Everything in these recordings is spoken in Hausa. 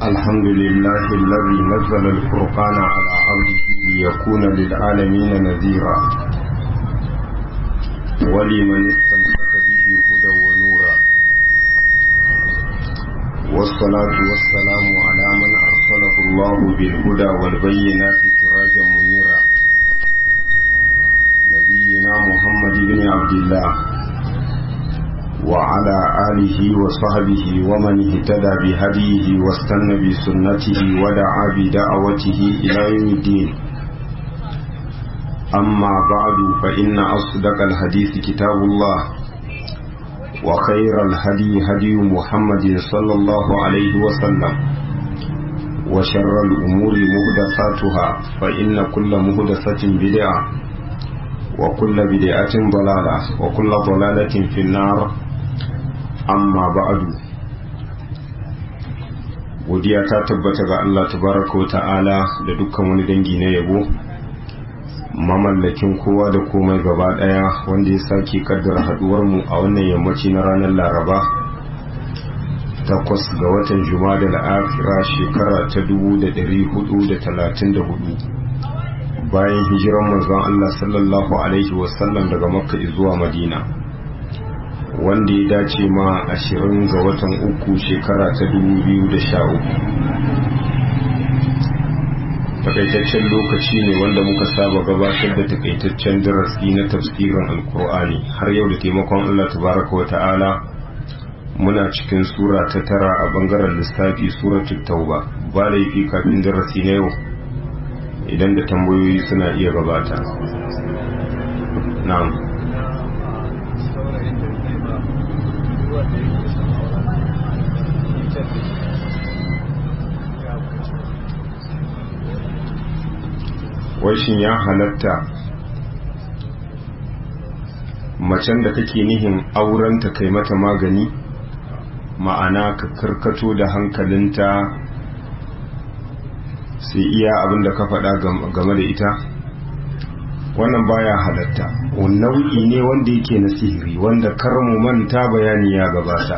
الحمد لله الذي نزل الفرقان على عبده ليكون للعالمين نذيرا ولمن استمسك به هدى ونورا والصلاة والسلام على من أرسله الله بالهدى والبينات سراجا منيرا نبينا محمد بن عبد الله وعلى آله وصحبه ومن اهتدى بهديه واستنى بسنته ودعا بدعوته إلى يوم الدين أما بعد فإن أصدق الحديث كتاب الله وخير الهدي هدي محمد صلى الله عليه وسلم وشر الأمور مهدساتها فإن كل مهدسة بدعة وكل بدعة ضلالة وكل ضلالة في النار amma ba'adu godiya ta tabbata ga Allah tabaraka wa ta'ala da dukkan wani dangi na yabo mamallakin kowa da komai gaba daya wanda ya sake kaddara haduwar mu a wannan yammaci na ranar Laraba takwas ga watan Jumada al-Akhira shekara ta 1434 bayan hijiran manzon Allah sallallahu alaihi wasallam daga Makka zuwa Madina wanda ya dace ma ashirin ga watan uku shekara ta dubu biyu da sha uku takaitaccen lokaci ne wanda muka saba gabatar da takaitaccen darasi na tafsirin alkur'ani har yau da taimakon allah tabaraka wa ta'ala muna cikin sura ta tara a bangaren lissafi suratul tauba ba laifi kafin darasi na yau idan da tambayoyi suna iya gabata na'am shin ya halatta macen da kake nihin aurenta kai mata magani ma'ana ka karkato da hankalinta sai iya abin da ka faɗa game da ita wannan baya halatta nau'i ne wanda yake na sihiri wanda karmu manta bayani ya gabata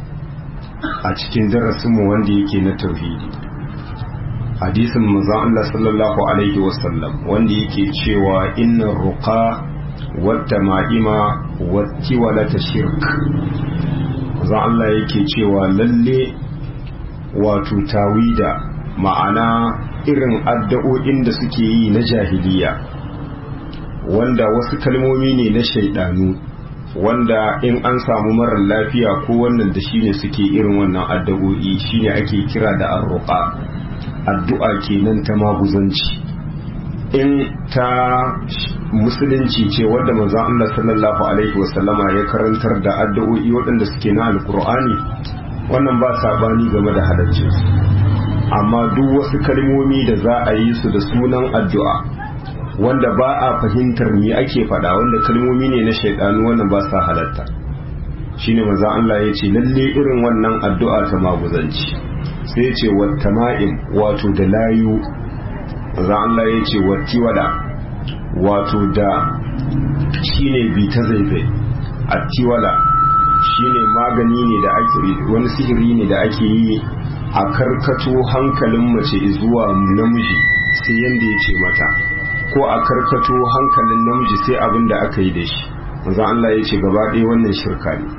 a cikin darasinmu wanda yake na tauhidi hadisin manzon Allah sallallahu alaihi wasallam wanda yake cewa inna ruqa wata ma'ima wati walata shirk manzon Allah yake cewa lalle wato tawida ma'ana irin addu'o'in da suke yi na jahiliya wanda wasu kalmomi ne na shaidanu wanda in an samu marar lafiya ko wannan da shine suke irin wannan addu'o'i shine ake kira da arruqa addu'a kenan ta maguzanci in ta musulunci ce wadda manzon Allah sallallahu alaihi wasallama ya karantar da addu'o'i waɗanda suke na alkur'ani wannan ba sabani game da halarci amma duk wasu kalmomi da za a yi su da sunan addu'a wanda ba a fahimtar me ake faɗa wanda kalmomi ne na shaidanu wannan ba sa halatta shine manzon Allah ya ce lalle irin wannan addu'a ta maguzanci sai ce wata ma'in wato da layu za Allah ya ce wati wada wato da shi ne bi ta zaizai a tiwala shi ne magani ne da ake wani sihiri ne da ake yi a karkato hankalin mace zuwa namiji sai yadda ya ce mata ko a karkato hankalin namiji sai abin da aka yi da shi za Allah ya ce gaba ɗaya wannan shirka ne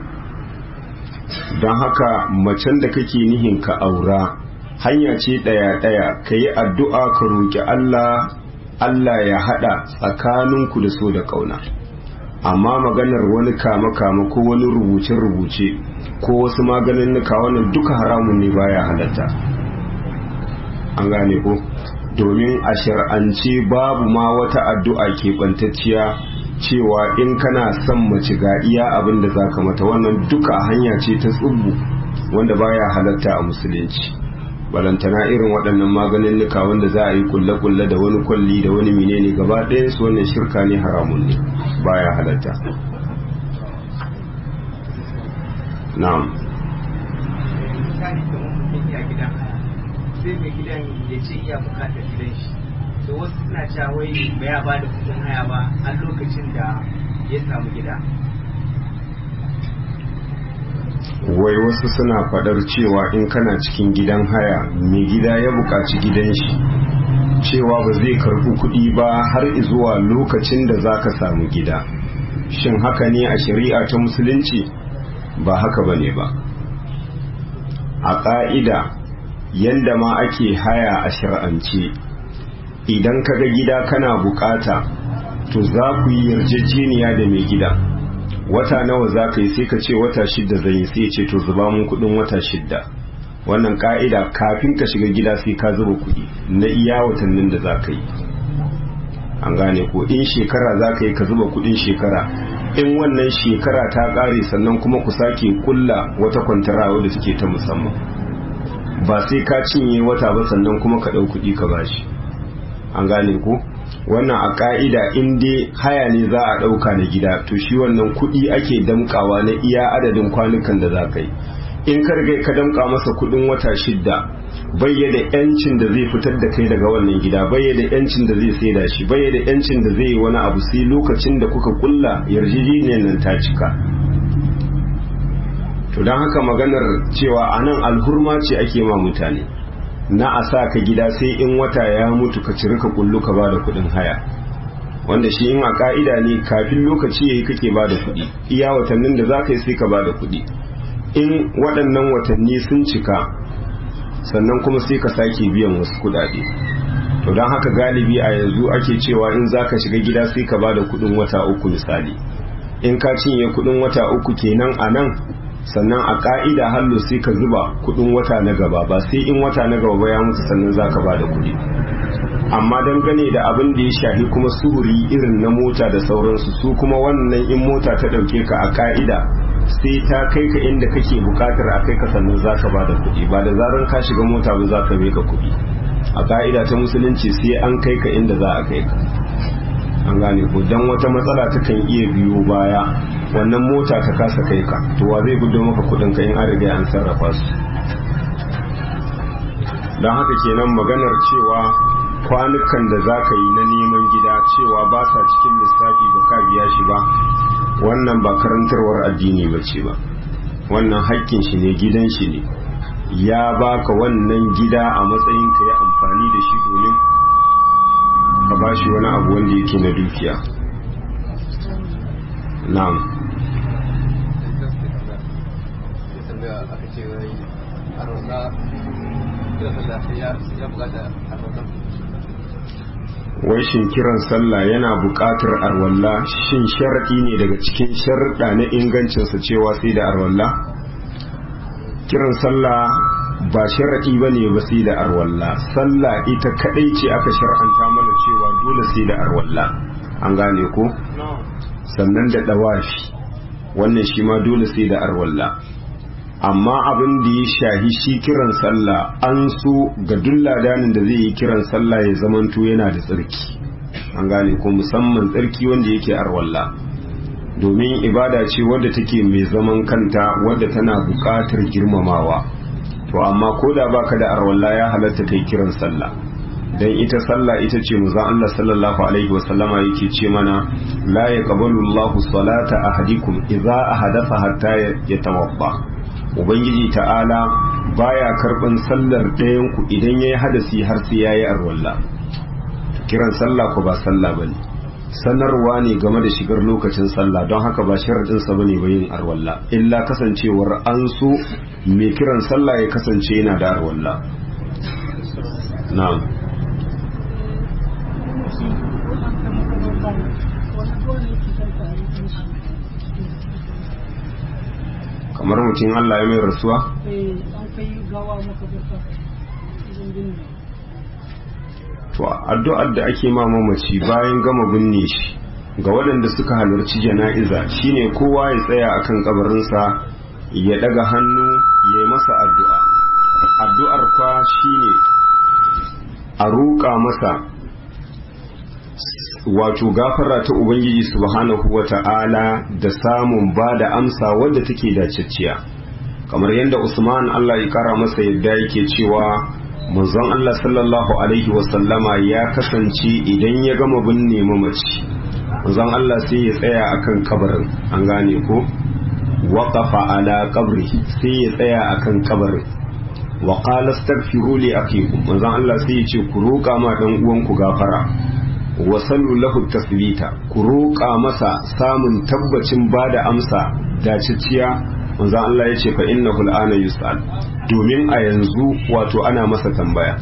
don haka macen da kake nihin ka aura hanya ce ɗaya-ɗaya ka yi addu'a ka roƙi Allah Allah ya haɗa tsakaninku da so da ƙauna amma maganar wani kama-kama ko wani rubuce-rubuce ko wasu maganin nuka wannan duka haramun ne baya halatta an gane ko domin a shar'ance babu ma wata addu'a keɓantacciya cewa in kana son mace ga iya abin da za ka mata wannan duka hanya ce ta tsubbu wanda baya halatta a musulunci balantana irin waɗannan maganin nuka wanda za a yi kulle-kulle da wani kwalli da wani menene gaba ɗayan su wannan shirka ne haramun ne baya halatta na'am sai mai gidan ya ce iya bukatar gidan shi da wasu suna cewa wai ba ya ba da kudin haya ba a lokacin da ya samu gida wai wasu suna fadar cewa in kana cikin gidan haya mai gida ya buƙaci gidan shi cewa ba zai karɓi kuɗi ba har zuwa lokacin da za ka samu gida shin haka ne a shari'a ta musulunci ba haka ba ne ba a ƙa'ida yadda ma ake haya a shari'ance idan kaga gida kana bukata to za ku yi yarjejeniya da mai gida wata nawa za ka yi sai ka ce wata shidda zai yi sai ce to zuba mun kudin wata shidda wannan ka'ida kafin ka shiga gida sai ka zuba kudi na iya watannin da za ka yi an gane ko in shekara za ka yi ka zuba kudin shekara in wannan shekara ta kare sannan kuma ku sake kulla wata kwantara da suke ta musamman ba sai ka cinye wata ba sannan kuma ka ɗau kuɗi ka bashi an gane ko wannan a ka'ida in dai haya ne za a ɗauka na gida to shi wannan kuɗi ake damƙawa na iya adadin kwanukan da za ka yi in ka riga ka damƙa masa kuɗin wata shidda bayya da yancin da zai fitar da kai daga wannan gida bayya da yancin da zai saida shi bayya da yancin da zai yi wani abu sai lokacin da kuka kulla yarjejeniyar nan ta cika to don haka maganar cewa anan alhurma ce ake ma mutane na a sa ka gida sai in wata ya mutu ka ciri ka kullu ka ba da kudin haya wanda shi in a ka'ida ne kafin lokaci yayi kake ba da kudi iya watannin da za ka yi sai ka ba da kudi in waɗannan watanni sun cika sannan kuma sai ka sake biyan wasu kudade to don haka galibi a yanzu ake cewa in za ka shiga gida sai ka ba da kudin wata uku misali in ka cinye kudin wata uku kenan a nan sannan a ka'ida hallo sai ka zuba kudin wata na gaba ba sai in wata na gaba ya mutu sannan za ka ba da kudi amma dangane da abin da ya shafi kuma suhuri irin na mota da sauransu su kuma wannan in mota ta ɗauke ka a ka'ida sai ta kai ka inda kake bukatar a kai ka sannan za ka ba da kudi ba da zarar ka shiga mota ba za ka ka kudi a ka'ida ta musulunci sai an kai ka inda za a kai ka an gane ko dan wata matsala ta kan iya biyo baya wannan mota ta kasa kai ka to wa zai gudu maka kudin ka in an riga an sarrafa su don haka kenan maganar cewa kwanukan da za ka yi na neman gida cewa ba sa cikin lissafi ba ka biya shi ba wannan ba karantarwar addini ba ce ba wannan haƙƙin shi ne gidan shi ne ya baka wannan gida a matsayin ka yi amfani da shi domin ka ba shi wani abu wanda yake na dukiya na'am wai shin kiran sallah yana buƙatar arwalla shin sharaɗi ne daga cikin sharaɗa na ingancinsa cewa sai da arwalla kiran sallah ba sharaɗi ba ne ba sai da arwalla sallah ita kaɗai ce aka shar'anta mana cewa dole sai da arwalla an gane ko sannan da ɗawafi wannan shi ma dole sai da arwalla amma abin da ya shahi shi kiran sallah an so ga duk ladanin da zai yi kiran sallah ya zamanto yana da tsarki an gane ko musamman tsarki wanda yake arwalla domin ibada ce wadda take mai zaman kanta wadda tana buƙatar girmamawa to amma ko da baka da arwalla ya halatta kai kiran sallah dan ita sallah ita ce manzon Allah sallallahu alaihi wasallama yake ce mana la yaqbalu Allahu salata ahadikum idza ahadatha hatta yatawabba ubangiji ta'ala baya karban sallar ɗayan ku idan yayi hadasi har sai yayi arwalla kiran sallah ko ba sallah bane sanarwa ne game da shigar lokacin sallah don haka ba sharadin sa bane ba yin arwalla illa kasancewar an so mai kiran sallah ya kasance yana da arwalla na'am kamar mutum Allah ya mai rasuwa? to addu'ar da ake ma mamaci bayan gama binne shi ga waɗanda suka halarci jana'iza shine kowa ya tsaya akan kabarinsa ya daga hannu ya yi masa addu'a addu'ar kwa shine a roƙa masa wato gafara ta ubangiji subhanahu wa ta'ala da samun ba da amsa wadda take dacicciya kamar yadda usman allah ya kara masa yadda yake cewa manzon allah sallallahu alaihi wasallama ya kasance idan ya gama binne mamaci manzon allah sai ya tsaya akan kabarin an gane ko waqafa ala qabri sai ya tsaya akan kabarin wa qala astaghfiru li akikum manzon Allah sai ya ce ku roƙa ma dan uwanku gafara wa sallu lahu tasbita ku roƙa masa samun tabbacin bada amsa daciciya manzon Allah ya ce fa innahu al'ana yus'al domin a yanzu wato ana masa tambaya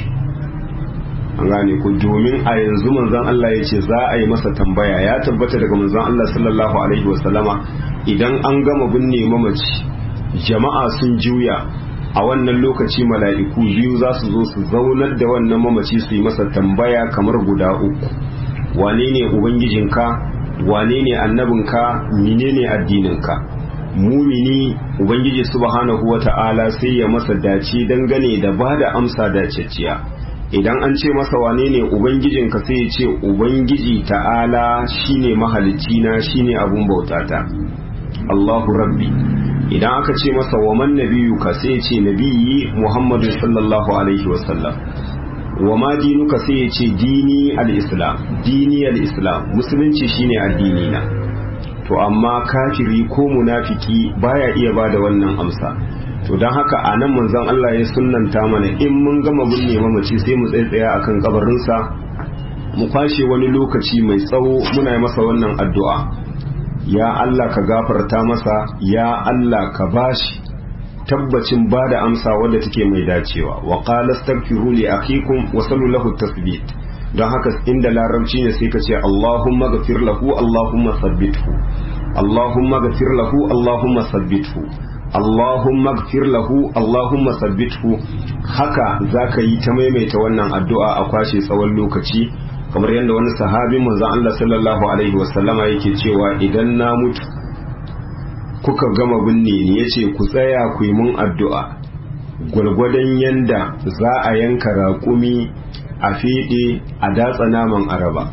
an gane ku domin a yanzu manzon Allah ya ce za a yi masa tambaya ya tabbata daga manzon Allah sallallahu alaihi wasallama idan an gama binne mamaci jama'a sun juya a wannan lokaci mala'iku biyu za su zo su zaunar da wannan mamaci su yi masa tambaya kamar guda uku wane ne ubangijinka wane ne annabinka menene addininka mumini ubangiji subhanahu wata'ala sai ya masa dace dangane da ba da amsa dacecciya idan an ce masa wane ne ubangijinka sai ya ce ubangiji ta'ala shine mahalicci na shine abun bautata Allahu rabbi idan aka ce masa wa man nabiyuka sai ya ce nabiyyi Muhammadu sallallahu alaihi wasallam wa ma dinuka sai ya ce dini al-islam dini al-islam musulunci shine addini na to amma kafiri ko munafiki baya iya bada wannan amsa to don haka a nan manzon Allah ya sunnanta mana in mun gama binne mamaci sai mu tsaya akan kabarinsa mu kwashe wani lokaci mai tsawo muna masa wannan addu'a ya Allah ka gafarta masa ya Allah ka bashi tabbacin ba da amsa wadda take mai dacewa wa qala astaghfiru li akhikum wa sallu lahu tasbit don haka inda larabci ne sai ka ce Allahumma ghafir lahu Allahumma sabbithu Allahumma ghafir lahu Allahumma sabbithu Allahumma ghafir lahu Allahumma sabbithu haka zaka yi ta maimaita wannan addu'a a kwashe tsawon lokaci kamar yadda wani sahabin manzon Allah sallallahu alaihi wasallama yake cewa idan na mutu kuka gama binne ni yace ku tsaya ku yi mun addu'a gwargwadon yanda za a yanka raƙumi a feɗe a datsa naman araba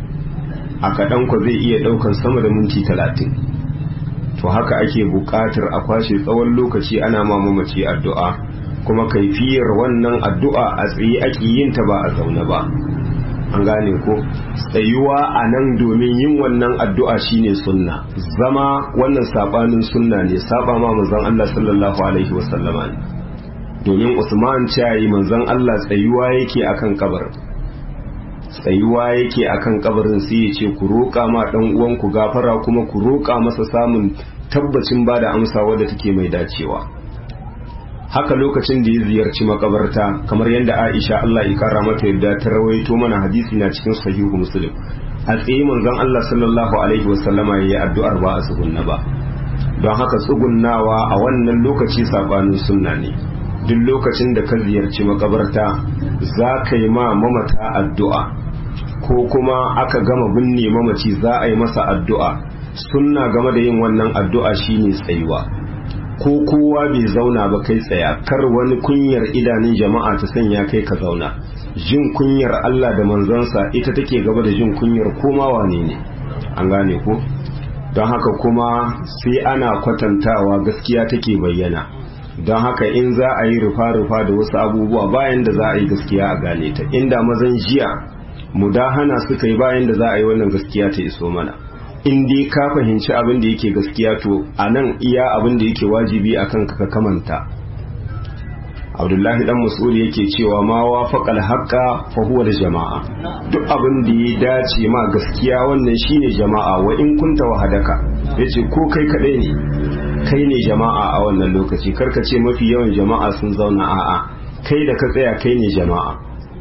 a kaɗan ku zai iya ɗaukan sama da minti talatin to haka ake buƙatar a kwashe tsawon lokaci ana ma mamaci addu'a kuma kaifiyar wannan addu'a a tsaye ake yin ta ba a zaune ba an gane ko tsayuwa a nan domin yin wannan addu'a shine sunna zama wannan sabanin sunna ne saba ma manzon Allah sallallahu alaihi wasallama ne domin Usman cayi manzon Allah tsayuwa yake akan kabarin tsayuwa yake akan kabarin sai ya ce ku roƙa ma dan uwan ku gafara kuma ku roƙa masa samun tabbacin bada amsa wadda take mai dacewa haka lokacin da ya ziyarci makabarta kamar yadda Aisha Allah ya kara mata yadda ta rawaito mana hadisi na cikin sahihu Muslim a tsaye manzon Allah sallallahu alaihi wasallama yayi addu'ar ba a tsugunna ba don haka tsugunnawa a wannan lokaci sabanin sunna ne duk lokacin da ka ziyarci makabarta za ka yi ma mamata addu'a ko kuma aka gama binne mamaci za a yi masa addu'a sunna game da yin wannan addu'a shine tsayuwa ko kowa bai zauna ba kai tsaya kar wani kunyar idanun jama'a ta sanya kai ka zauna jin kunyar Allah da manzansa ita take gaba da jin kunyar koma wane ne an gane ko don haka kuma sai ana kwatantawa gaskiya take bayyana don haka in za a yi rufa-rufa da wasu abubuwa bayan da za a yi gaskiya a gane ta inda mazan jiya mudahana suka yi bayan da za a yi wannan gaskiya ta iso mana in dai ka fahimci abin da yake gaskiya to a nan iya abin da yake wajibi a kanka ka kamanta abdullahi dan mas'ud yake cewa ma wafaqal haqqa fa huwa da jama'a duk abin da ya dace ma gaskiya wannan shine jama'a wa in kunta wahadaka yace ko kai kadai ne kai ne jama'a a wannan lokaci karka ce mafi yawan jama'a sun zauna a'a kai da ka tsaya kai ne jama'a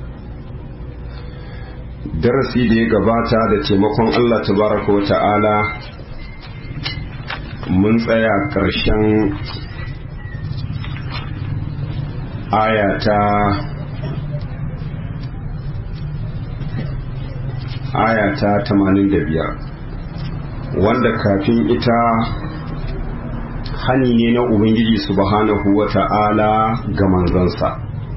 darasi da ya gabata da taimakon Allah tabaraka wa ta'ala mun tsaya ƙarshen ayata ayata 85 wanda kafin ita hani ne na ubangiji subhanahu wa ta'ala ga manzansa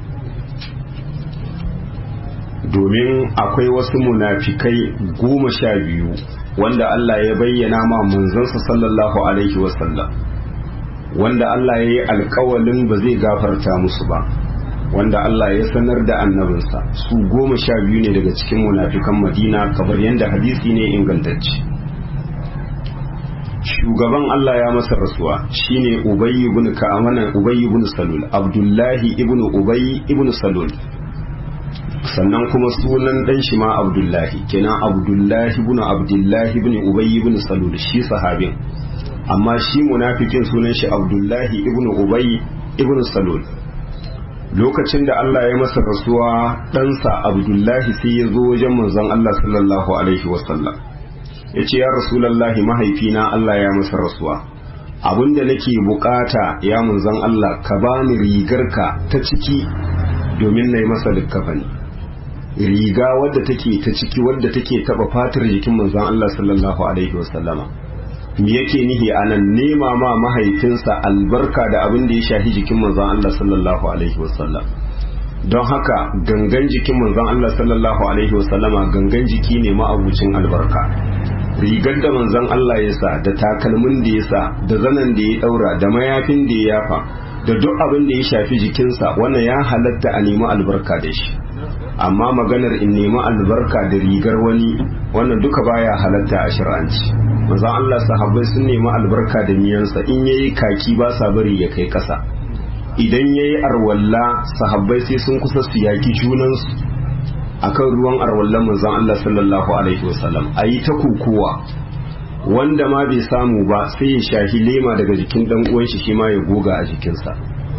domin akwai wasu munafikai goma sha biyu wanda Allah ya bayyana ma manzansa sallallahu alaihi wasallam wanda Allah ya yi alkawalin ba zai gafarta musu ba wanda Allah ya sanar da annabinsa su goma sha biyu ne daga cikin munafikan madina kamar yadda hadisi ne ingantacce shugaban Allah ya masa rasuwa shine Ubay ibn Ka'amana Ubay ibn Salul Abdullahi ibn Ubay ibn Salul sannan kuma sunan dan shi ma Abdullahi kenan Abdullahi ibn Abdullahi ibn Ubay ibn Salul shi sahabin amma shi munafikin sunan shi Abdullahi ibn Ubay ibn Salul lokacin da Allah ya masa rasuwa ɗansa Abdullahi sai ya zo wajen manzon Allah sallallahu alaihi wasallam ya ce ya rasulallahi mahaifina Allah ya masa rasuwa abinda nake bukata ya manzon Allah ka bani rigarka ta ciki domin na yi masa likkafani riga wadda take ta ciki wadda take taba fatar jikin manzon Allah sallallahu alaihi wasallama me yake nihi anan nema ma mahaifinsa albarka da abin da ya shafi jikin manzon Allah sallallahu alaihi wasallam don haka gangan jikin manzon Allah sallallahu alaihi wasallama gangan jiki ne ma'abucin albarka rigar da manzon Allah ya sa da takalmin da ya sa da zanen da ya daura da mayafin da ya yafa da duk abin da ya shafi jikinsa wannan ya halatta a nemi albarka da shi amma maganar in nemi albarka da rigar wani wannan duka baya halatta a shir'anci manzon Allah sahabbai sun nemi albarka da miyansa in yayi kaki ba sa bari ya kai kasa idan yayi arwalla sahabbai sai sun kusa su yaki junansu akan ruwan arwallan manzon Allah sallallahu alaihi wasallam ayi ta kukuwa wanda ma bai samu ba sai ya shahi lema daga jikin dan uwan shi shi ma ya goga a jikinsa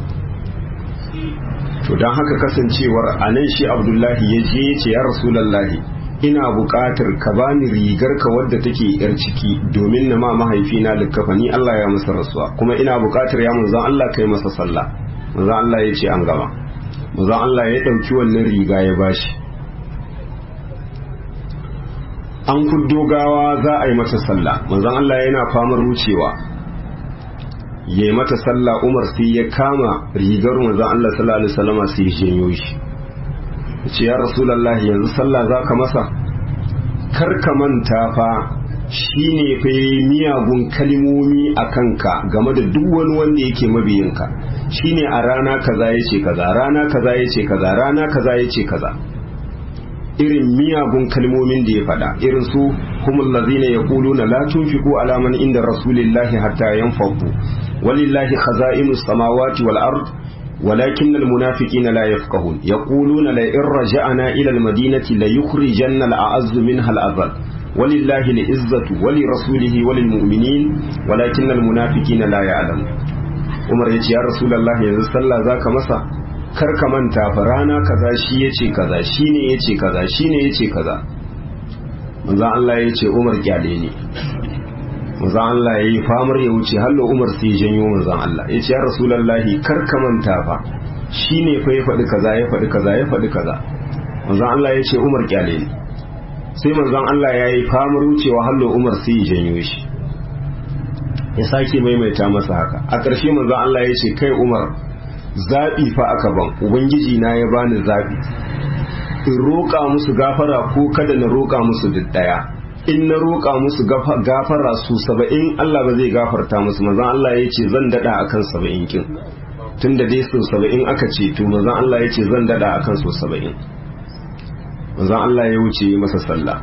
to don haka kasancewar anan shi Abdullahi ya je ya ce ya Rasulullahi ina buƙatar ka bani rigar ka wadda take yar ciki domin na ma mahaifina likkafani Allah ya masa rasuwa kuma ina buƙatar ya manzon Allah kai masa sallah manzon Allah ya ce an gama manzon Allah ya ɗauki wannan riga ya bashi an kuddo gawa za a yi mata sallah manzon Allah yana famar wucewa ya yi mata sallah Umar sai ya kama rigar manzon Allah sallallahu alaihi wasallam sai ya janyo shi ce ya rasulullahi yanzu sallah za ka masa kar ka manta fa shine fa miyagun kalmomi a kanka game da duk wani wanda yake mabiyinka shine a rana kaza yace kaza rana kaza yace kaza rana kaza yace kaza irin miyagun kalmomin da ya faɗa irin su humul ladzina yaquluna la tunfiqu ala man inda rasulillahi hatta yanfaqu walillahi khaza'inus samawati wal ard ولكن المنافقين لا يفقهون يقولون لئن رجعنا إلى المدينة ليخرجن الأعز منها الأذل ولله العزة ولرسوله وللمؤمنين ولكن المنافقين لا يعلمون Umar ya ce ya Rasulullah yanzu sallah zaka masa kar ka manta fa rana kaza shi yace kaza shine yace kaza shine yace kaza manzo Allah ya ce Umar kyale ne manzo Allah ya yi famar ya wuce hallo Umar sai janyo manzo Allah ya ce ya Rasulullah kar ka manta fa shine fa ya faɗi kaza ya faɗi kaza ya faɗi kaza manzo Allah ya ce Umar kyale ne sai manzon Allah ya yi famar wucewa hallo Umar sai ya janyo shi ya sake maimaita masa haka a ƙarshe manzon Allah ya ce kai Umar zaɓi fa aka ban ubangiji na ya bani zaɓi in roƙa musu gafara ko kada na roƙa musu duk ɗaya in na roƙa musu gafara su saba'in Allah ba zai gafarta musu manzon Allah ya ce zan daɗa akan saba'in kin tun da dai sau saba'in aka ce to manzon Allah ya ce zan daɗa akan sau saba'in manzon Allah ya wuce masa sallah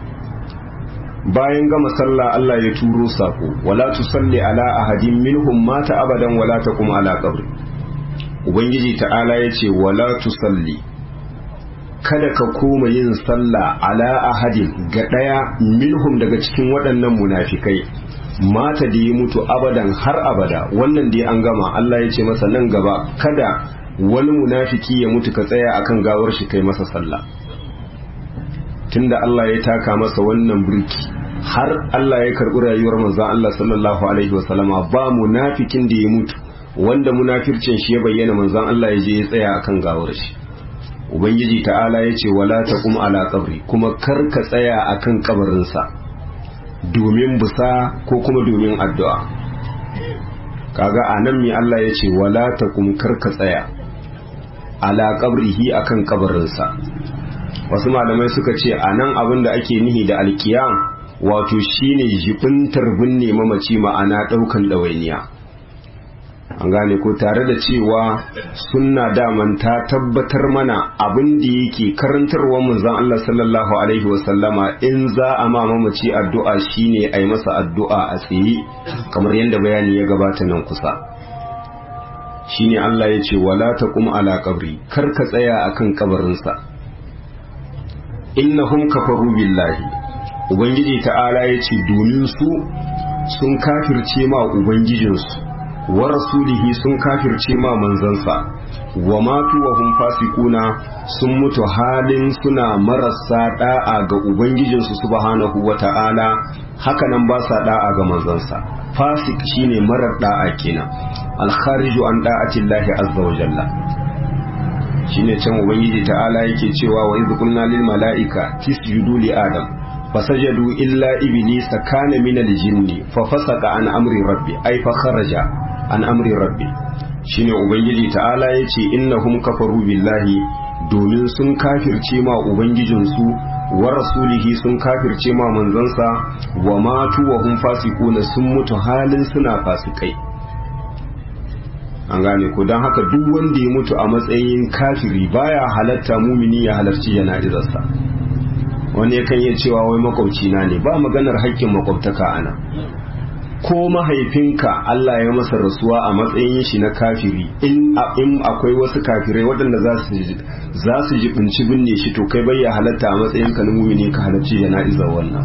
bayan gama sallah Allah ya turo sako wala tusalli ala ahadin minhum mata abadan wala taqum ala qabri ubangiji ta'ala yace wala tusalli kada ka koma yin sallah ala ahadin ga daya minhum daga cikin waɗannan munafikai mata da ya mutu abadan har abada wannan dai an gama Allah ya ce masa nan gaba kada wani munafiki ya mutu ka tsaya akan gawar shi kai masa sallah tunda Allah ya taka masa wannan burki har Allah ya karɓi rayuwar manzon Allah sallallahu alaihi wasallama ba munafikin da ya mutu wanda munafircin shi ya bayyana manzon Allah ya je ya tsaya akan gawar shi ubangiji ta'ala ya ce wala taqum ala qabri kuma kar ka tsaya akan kabarinsa domin busa ko kuma domin addu'a kaga anan mi Allah ya ce wala taqum kar ka tsaya ala qabrihi akan kabarinsa wasu malamai suka ce a nan abin da ake nihi da alkiyam wato shine jibintar binne mamaci ma'ana ɗaukan ɗawainiya an gane ko tare da cewa sunna daman ta tabbatar mana abin da yake karantarwar manzon Allah sallallahu alaihi wasallama in za a ma mamaci addu'a shine a yi masa addu'a a tsaye kamar yadda bayani ya gabata nan kusa shine Allah ya ce wala taqum ala qabri kar ka tsaya akan kabarinsa innahum kafaru billahi ubangiji ta'ala ya ce domin su sun kafirce ma ubangijinsu wa rasulihi sun kafirce ma manzansa wa matu wa hum fasikuna sun mutu halin suna marasa da'a ga ubangijinsu subhanahu wa ta'ala haka nan ba sa da'a ga manzansa fasik shine marar da'a kenan alkhariju an da'atillahi azza wa jalla shine can ubangiji ta'ala yake cewa wa idh qulna lil mala'ika tisjudu li adam fasajadu illa iblisa kana min al jinni fa fasaqa an amri rabbi ay fa kharaja an amri rabbi shine ubangiji ta'ala yace innahum kafaru billahi domin sun kafirce ma ubangijinsu wa rasulihi sun kafirce ma manzansa wa matu wa hum fasiquna sun mutu halin suna fasikai an gane ko don haka duk wanda ya mutu a matsayin kafiri baya halatta mumini ya halarci jana'izarsa wani yakan iya cewa wai makwabci na ne ba maganar haƙƙin makwabtaka ana ko mahaifinka Allah ya masa rasuwa a matsayin shi na kafiri in akwai wasu kafirai waɗanda za su jibinci binne shi to kai bai halatta a matsayin ka na mumini ka halarci jana'izar wannan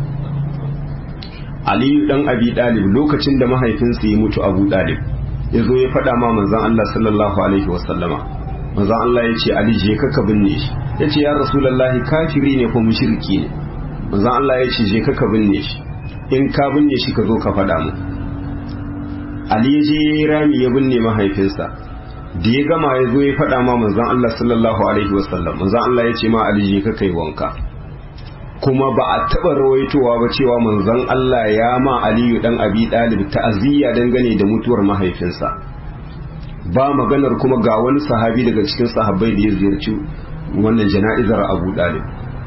Aliyu dan Abi Dalib lokacin da mahaifinsa ya mutu Abu Dalib ya zo ya faɗa ma manzan Allah sallallahu alaihi wasallama manzan Allah ya ce Ali je ka binne shi ya ce ya rasulallahi kafiri ne ko mushriki ne manzan Allah ya ce je ka binne shi in ka binne shi ka zo ka faɗa mu Ali ya je ya rami ya binne mahaifinsa da ya gama ya zo ya faɗa ma manzan Allah sallallahu alaihi wasallam manzan Allah ya ce ma Ali je ka kai wanka kuma ba a taɓa rawaitowa ba cewa manzon Allah ya ma Aliyu dan Abi Dalib ta'aziyya dangane da mutuwar mahaifinsa ba maganar kuma ga wani sahabi daga cikin sahabbai da ya ziyarci wannan jana'izar Abu Dalib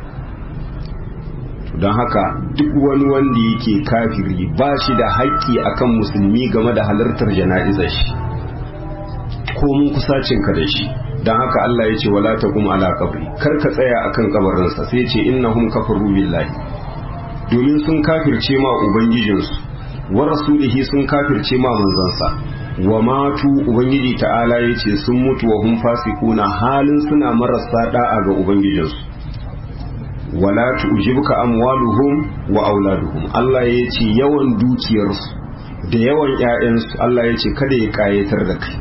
don haka duk wani wanda yake kafiri ba shi da haƙƙi akan musulmi game da halartar jana'izar shi ko mun kusacinka da shi don haka Allah ya ce wala taqum ala qabri kar ka tsaya akan kabarinsa sai ce innahum kafaru billahi domin sun kafirce ma ubangijinsu wa rasulihi sun kafirce ma manzansa wa matu ubangiji ta'ala ya ce sun mutu wa hum fasiquna halin suna marasa da'a ga ubangijinsu wala tu'jibuka amwaluhum wa auladuhum Allah ya ce yawan dukiyarsu da yawan ƴaƴansu Allah ya ce kada ya kayatar da kai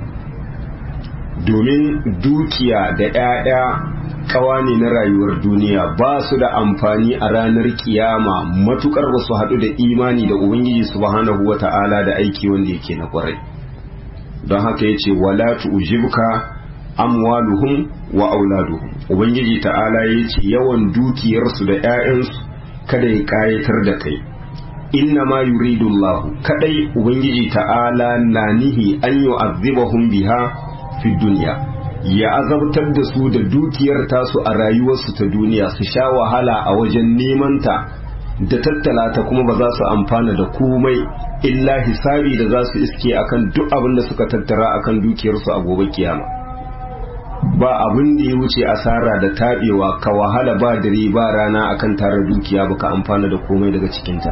domin dukiya da ‘ya'ya kawa ne na rayuwar duniya ba su da amfani a ranar kiyama matukar ba su haɗu da imani da ubangiji subhanahu wa ta'ala da aiki wanda yake na kwarai don haka ya ce wala tu'jibka amwaluhum wa auladuhum ubangiji ta'ala ya ce yawan dukiyarsu da ‘ya'yansu kada ya kayatar da kai inna ma yuridu Allah kadai ubangiji ta'ala na nihi an yu'azzibahum biha fi duniya ya azabtar da su da dukiyar tasu a rayuwarsu ta duniya su sha wahala a wajen neman ta da tattala ta kuma ba za su amfana da komai illa hisabi da za su iske akan duk abin da suka tattara akan dukiyarsu a gobe kiyama ba abin da ya wuce asara da taɓewa ka wahala ba dare ba rana akan tara dukiya baka amfana da komai daga cikinta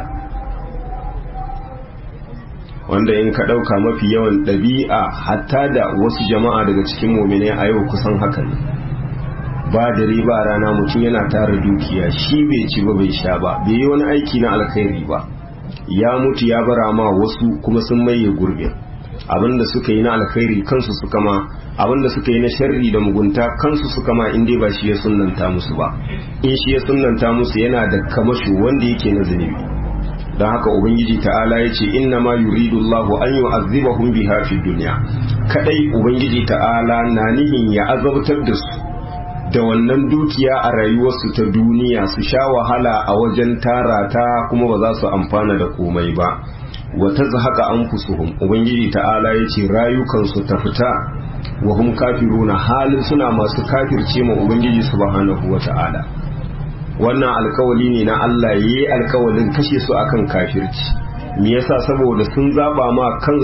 wanda in ka ɗauka mafi yawan ɗabi'a hatta da wasu jama'a daga cikin mominai a yau kusan haka ne ba dare ba rana mutum yana tara dukiya shi bai ci ba bai sha ba bai yi wani aiki na alkhairi ba ya mutu ya bara ma wasu kuma sun maye gurbin abinda suka yi na alkhairi kansu suka ma abinda suka yi na sharri da mugunta kansu suka ma in dai ba shi ya sunnanta musu ba in shi ya sunnanta musu yana da kamasho wanda yake na zunubi don haka ubangiji ta'ala ya ce inna ma yuridu Allah an yu'azzibahum biha fi dunya kadai ubangiji ta'ala na nihin ya azabtar da su da wannan dukiya a rayuwarsu ta duniya su sha wahala a wajen tara ta kuma ba za su amfana da komai ba wa tazhaqa anfusuhum ubangiji ta'ala ya ce rayukansu ta fita wa hum kafiruna halin suna masu kafirce ma ubangiji subhanahu wa ta'ala wannan alkawali ne na Allah yi alkawalin kashe su akan kafirci me yasa saboda sun zaba ma kansu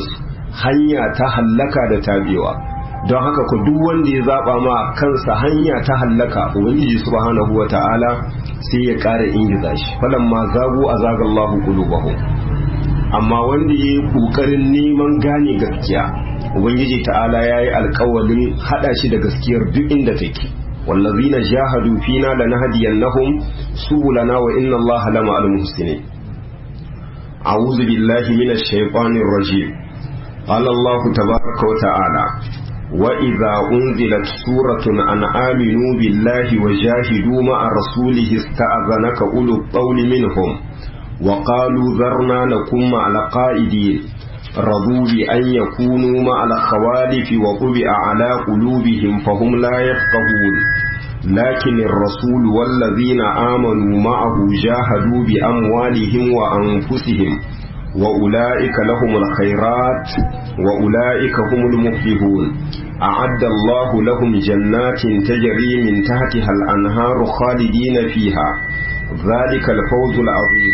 hanya ta hallaka da tabewa don haka ku duk wanda ya zaba ma kansa hanya ta hallaka ubangiji subhanahu wata'ala sai ya ƙara ingiza shi falamma zagu azagallahu qulubahum amma wanda ya yi ƙoƙarin neman gane gaskiya ubangiji ta'ala ya yi alkawalin haɗa shi da gaskiyar duk inda take wallazina jahadu fina lanahdiyannahum subulana wa inna allaha lama al-muhsinin a'udhu billahi minash shaitanir rajim qala allah tabaaraka wa ta'ala wa idza unzilat suratun an aminu billahi wa jahidu ma'a rasulihi ista'zanaka ulul qawli minhum وقالوا ذرنا نكن مع القائدين رضوا بأن يكونوا مع الخوالف وطبع على قلوبهم فهم لا يفقهون لكن الرسول والذين آمنوا معه جاهدوا بأموالهم وأنفسهم وأولئك لهم الخيرات وأولئك هم المفلحون أعد الله لهم جنات تجري من تحتها الأنهار خالدين فيها ذلك الفوز العظيم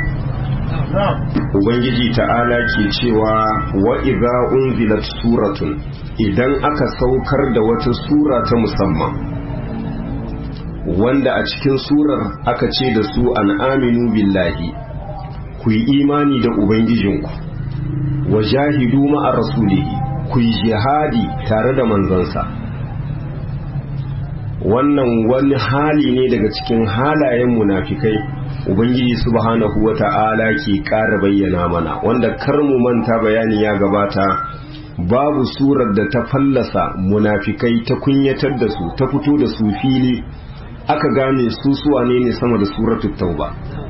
Ubangiji ta'ala ke cewa wa idza unzilat suratun idan aka saukar da wata sura ta musamman wanda a cikin surar aka ce da su an aminu billahi ku yi imani da Ubangijinku wa jahidu ma'a rasulihi ku yi jihadi tare da manzansa wannan wani hali ne daga cikin halayen munafikai ubangiji subhanahu wata'ala ke ƙara bayyana mana wanda kar mu manta bayani ya gabata babu surar da ta fallasa munafikai ta kunyatar da su ta fito da su fili aka gane su suwa ne ne sama da suratul tauba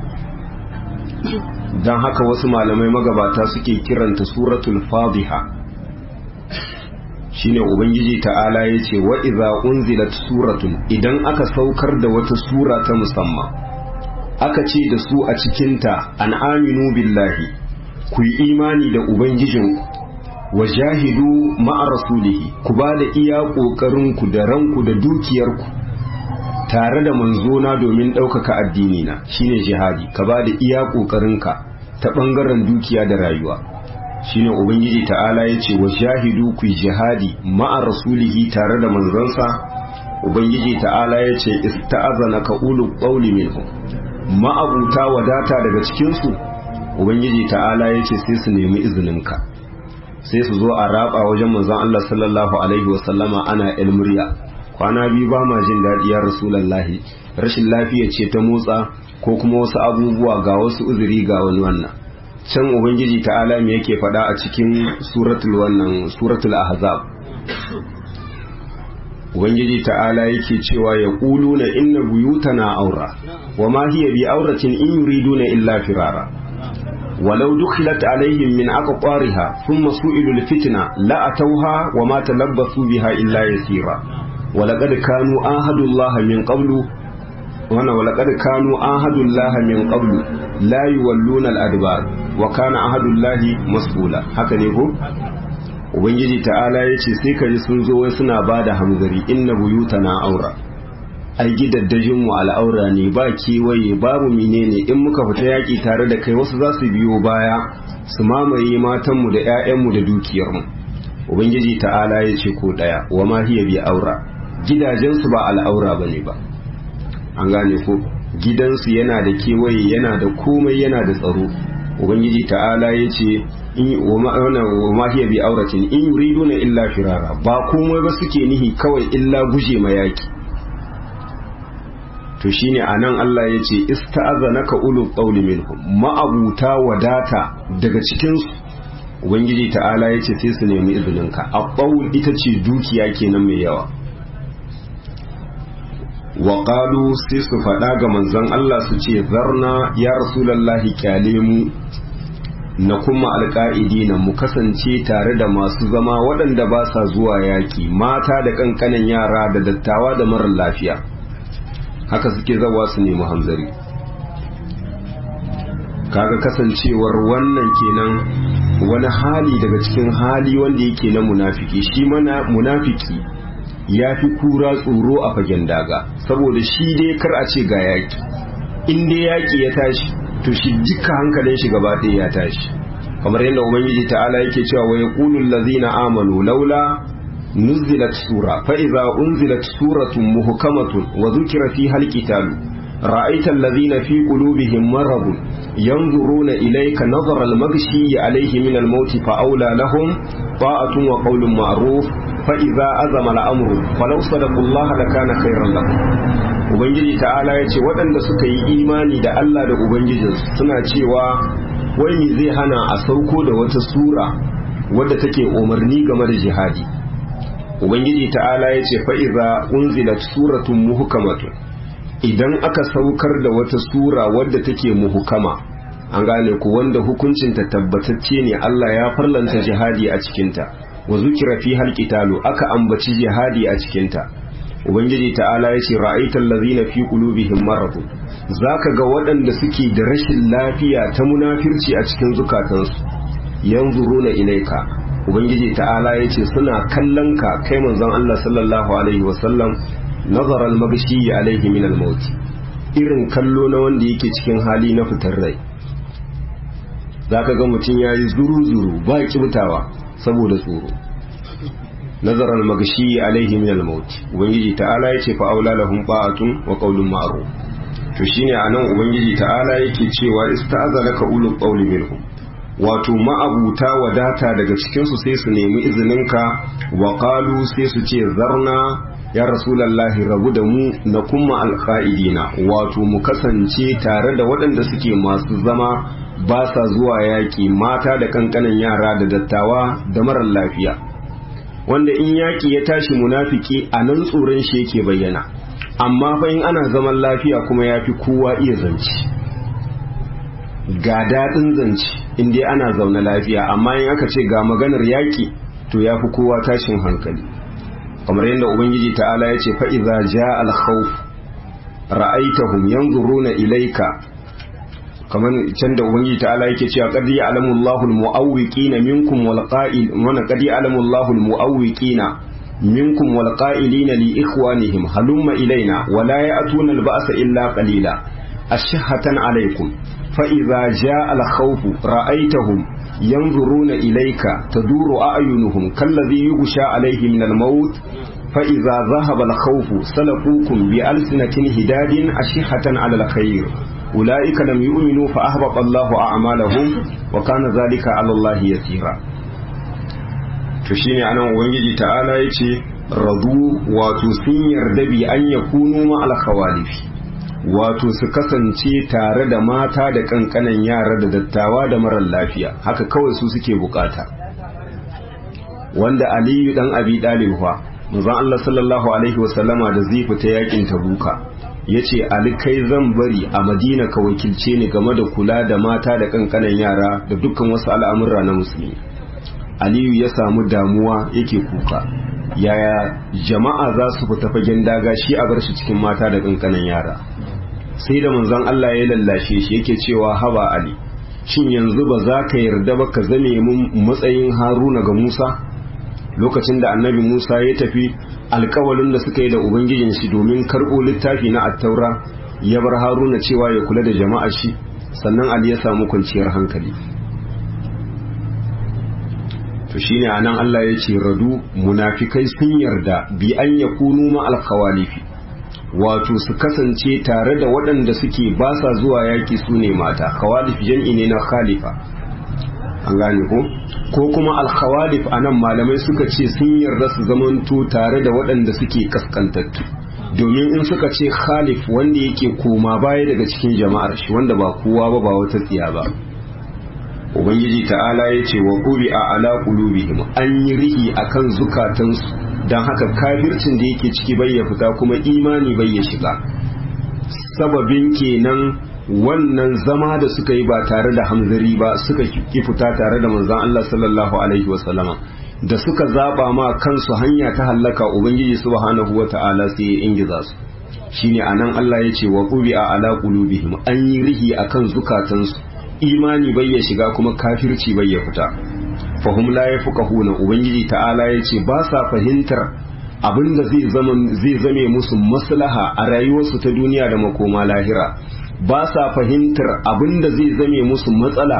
don haka wasu malamai magabata suke kiranta suratul fadiha shine ubangiji ta'ala ya ce wa iza unzilat suratun idan aka saukar da wata sura ta musamman aka ce da su a cikinta an aminu billahi ku yi imani da ubangijin wa jahidu ma'a rasulihi ku ba da iya ƙoƙarinku da ranku da dukiyarku tare da manzona domin ɗaukaka addini na shine jihadi ka ba da iya ƙoƙarinka ta ɓangaren dukiya da rayuwa shine ubangiji ta'ala ya ce wa jahidu ku jihadi ma'a rasulihi tare da manzansa ubangiji ta'ala ya ce ista'azana ka ulu qawli minhum ma'abuta wadata daga cikinsu ubangiji ta'ala ya ce sai su nemi izininka sai su zo a raba wajen manzon Allah sallallahu alaihi wasallama ana ilmuriya kwana biyu ba ma jin daɗi ya rasulallahi rashin lafiya ce ta motsa ko kuma wasu abubuwa ga wasu uzuri ga wani wannan can ubangiji ta'ala me yake faɗa a cikin suratul wannan suratul ahzab ubangiji ta'ala yake cewa ya na inna buyutana aura wa ma hiya bi auratin in yuriduna illa firara ولو دخلت عليهم من أقطارها ثم سئلوا الفتنة لأتوها وما تلبثوا بها إلا يسيرا ولقد كانوا آهدوا الله من قبل وانا ولقد كانوا آهدوا الله من قبل لا يولون الأدبار وكان آهد الله مسؤولا هكذا يقول ubangiji ta'ala ya ce sai ka ji sun zo wai suna ba da hamzari inna buyutana aura ai gidaddajin mu al'aura ne ba kewaye babu menene in muka fita yaki tare da kai wasu za su biyo baya su mamaye matanmu da 'ya'yanmu da dukiyarmu ubangiji ta'ala ya ce ko daya wa ma hiya bi aura gidajensu ba al'aura bane ba an gane ko gidansu yana da kewaye yana da komai yana da tsaro ubangiji ta'ala ya ce wa ma hiya bi auratin in yuriduna illa firara ba komai ba suke nihi kawai illa guje ma yaki to shine anan Allah ya ce ista'azanaka ulul qawli minhum ma'abuta wadata daga cikin su ubangiji ta'ala ya ce sai su nemi izininka a ita ce dukiya kenan mai yawa wa qalu sai su faɗa ga manzon Allah su ce zarna ya rasulallahi kyale mu na kuma alƙa'idina mu kasance tare da masu zama waɗanda ba sa zuwa yaƙi mata da ƙanƙanan yara da dattawa da marar lafiya haka suke zawa su nemi hamzari kaga kasancewar wannan kenan wani hali daga cikin hali wanda yake na munafiki shi mana munafiki ya fi kura tsoro a fagen daga saboda shi dai kar a ce ga yaƙi in dai yaƙi ya tashi to shi duka hankalin shi gaba ɗaya ya tashi kamar yadda ubangiji ta'ala yake cewa wa yaqulu allazina amanu laula nuzilat sura fa idza unzilat suratun muhkamatun wa dhukira fiha alqitalu ra'aita allazina fi qulubihim maradun yanzuruna ilayka nazara almaghshi alayhi min almaut fa awla lahum ta'atun wa qawlun ma'ruf fa idza azama al'amru falau sadaqullaha lakana khayran lahum ubangiji ta'ala yace waɗanda suka yi imani da Allah da ubangijinsu suna cewa wai me zai hana a sauko da wata sura wadda take umarni game da jihadi ubangiji ta'ala ya ce fa'iza unzilat suratun muhukamatun idan aka saukar da wata sura wadda take muhukama an gane ku wanda hukuncinta tabbatacce ne Allah ya farlanta jihadi a cikinta wa zukira fi halqitalu aka ambaci jihadi a cikinta ubangiji ta'ala ya ce ra'aital ladzina fi qulubihim marad zaka ga waɗanda suke da rashin lafiya ta munafirci a cikin zukatansu yanzuruna ilaika ubangiji ta'ala ya ce suna kallon ka kai manzon Allah sallallahu alaihi wasallam nazar al-magshi alaihi min al-maut irin kallo na wanda yake cikin hali na fitar rai zaka ga mutum yayi zuru zuru ba kibtawa saboda tsoro nazar al-magshi alaihi min al-maut ubangiji ta'ala ya ce fa aula lahum ba'atun wa qawlun ma'ruf to shine anan ubangiji ta'ala yake cewa ista'azalaka ulul qawli minhum wato ma'abuta wadata daga cikinsu sai su nemi izininka wa qalu sai su ce zarna ya rasulallahi rabu da mu na kuma alƙa'idina wato mu kasance tare da waɗanda suke masu zama ba sa zuwa yaƙi mata da kankanan yara da dattawa da marar lafiya wanda in yaƙi ya tashi munafiki a nan tsoron shi yake bayyana amma fa in ana zaman lafiya kuma ya fi kowa iya zance ga daɗin zance in dai ana zaune lafiya amma in aka ce ga maganar yaƙi to ya fi kowa tashin hankali kamar yadda ubangiji ta'ala ya ce fa'iza ja alkhawf ra'aitahum yanzuruna ilaika kamar can da ubangiji ta'ala yake cewa qad ya'lamu Allahu al-mu'awwiqina minkum wal qa'il wa qad ya'lamu Allahu al-mu'awwiqina minkum wal qa'ilina li ikhwanihim halumma ilaina wa la ya'tuna al-ba'sa illa qalila ashhatan alaykum فإذا جاء الخوف رأيتهم ينظرون إليك تدور أعينهم كالذي يغشى عليه من الموت فإذا ذهب الخوف سلقوكم بألسنة هداد أشحة على الخير أولئك لم يؤمنوا فأهبط الله أعمالهم وكان ذلك على الله يسيرا تشيني أنا وانجي تعالى يتي رضوا وتسين دبي أن يكونوا مع الخوالف wato su kasance tare da mata da kankanan yara da dattawa da marar lafiya haka kawai su suke bukata wanda aliyu dan abi dalilwa manzon Allah sallallahu alaihi wasallama da zai fita yakin tabuka yace ali kai zan bari a madina ka wakilce ni game da kula da mata da kankanan yara da dukkan wasu al'amura na musulmi aliyu ya samu damuwa yake kuka yaya jama'a za su fita fagen daga shi a bar shi cikin mata da kankanan yara sai da manzon Allah ya lallashe shi yake cewa haba ali shin yanzu ba za ka yarda ba ka zame mun matsayin haruna ga musa lokacin da annabi musa ya tafi alkawalin da suka yi da ubangijin shi domin karɓo littafi na attaura ya bar haruna cewa ya kula da jama'ar shi sannan ali ya samu kwanciyar hankali to shine anan Allah ya ce radu munafikai sun yarda bi an yakunu ma alkhawalifi wato su kasance tare da waɗanda suke ba sa zuwa yaki su ne mata khawalif jam'i ne na khalifa an gane ko ko kuma alkhawalif anan malamai suka ce sun yarda su zamanto tare da waɗanda suke kaskantattu domin in suka ce khalif wanda yake koma baya daga cikin jama'ar shi wanda ba kowa ba ba wata tsiya ba ubangiji ta'ala ya ce wa ƙuri a ala ƙulubihim an yi rihi a kan zukatansu don haka kafircin da yake ciki bai ya fita kuma imani bai ya shiga sababin kenan wannan zama da suka yi ba tare da hamzari ba suka ki fita tare da manzan Allah sallallahu alaihi wasallama da suka zaba ma kansu hanya ta hallaka ubangiji subhanahu wa ta'ala sai ya ingiza su shine anan Allah ya ce wa ƙuri a ala ƙulubihim an yi rihi akan zukatansu imani bai ya shiga kuma kafirci bai ya fita fahum la yafqahuna ubangiji ta'ala yace ba sa fahimtar abinda zai zama zai zame musu maslaha a rayuwarsu ta duniya da makoma lahira ba sa fahimtar abinda zai zame musu matsala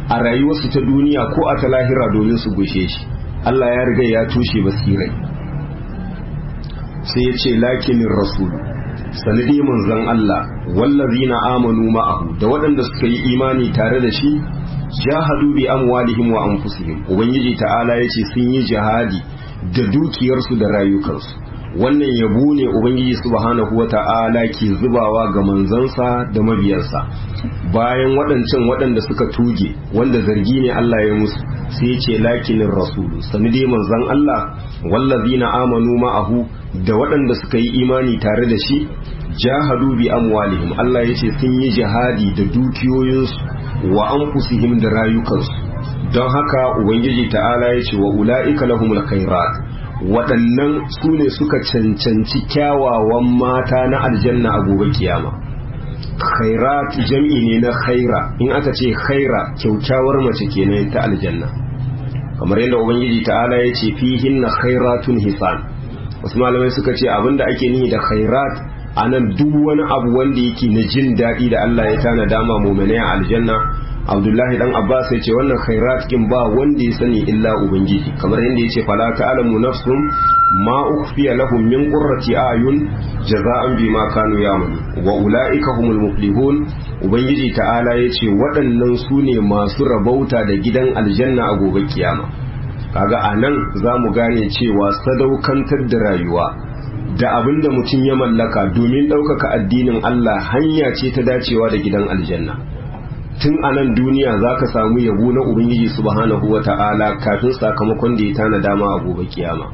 a rayuwarsu ta duniya ko a ta lahira domin su gushe shi Allah ya riga ya tushe basirai sai ya ce lakinin rasul sanadi manzon Allah wallazina amanu ma'ahu da waɗanda suka yi imani tare da shi jahadu bi amwalihim wa anfusihim ubangiji ta'ala yace sun yi jihadi da dukiyarsu da rayukansu wannan yabo ne ubangiji subhanahu wata'ala ke zubawa ga manzansa da mabiyansa bayan waɗancan waɗanda suka tuge wanda zargi ne Allah ya musu sai ce lakinin rasulu sani dai manzan Allah wallazina amanu ma'ahu da waɗanda suka yi imani tare da shi jahadu bi amwalihim Allah ya ce sun yi jihadi da dukiyoyinsu wa anfusihim da rayukansu don haka ubangiji ta'ala ya ce wa ula'ika lahumul khairat waɗannan su ne suka cancanci kyawawan mata na aljanna a gobe kiyama khairat jam'i ne na khaira in aka ce khaira kyaukyawar mace kenan ta aljanna kamar yadda ubangiji ta'ala ya ce fihin na khairatun hisan wasu malamai suka ce abinda ake nihi da khairat a nan duk wani abu wanda yake na jin daɗi da Allah ya tana dama muminai a aljanna abdullahi dan abbas ya ce wannan khairat kin ba wanda ya sani illa ubangiji kamar yadda ya ce fala ta'lamu nafsun ma ukhfiya lahum min qurrati ayun jaza'an bima kanu ya'malu wa ulaika humul muflihun ubangiji ta'ala ya ce waɗannan su ne masu rabauta da gidan aljanna a gobe kiyama kaga anan za mu gane cewa sadaukantar da rayuwa da abin da mutum ya mallaka domin ɗaukaka addinin Allah hanya ce ta dacewa da gidan aljanna tun a nan duniya za ka samu yabo na ubangiji subhanahu wa ta'ala kafin sakamakon da ya tana dama a gobe kiyama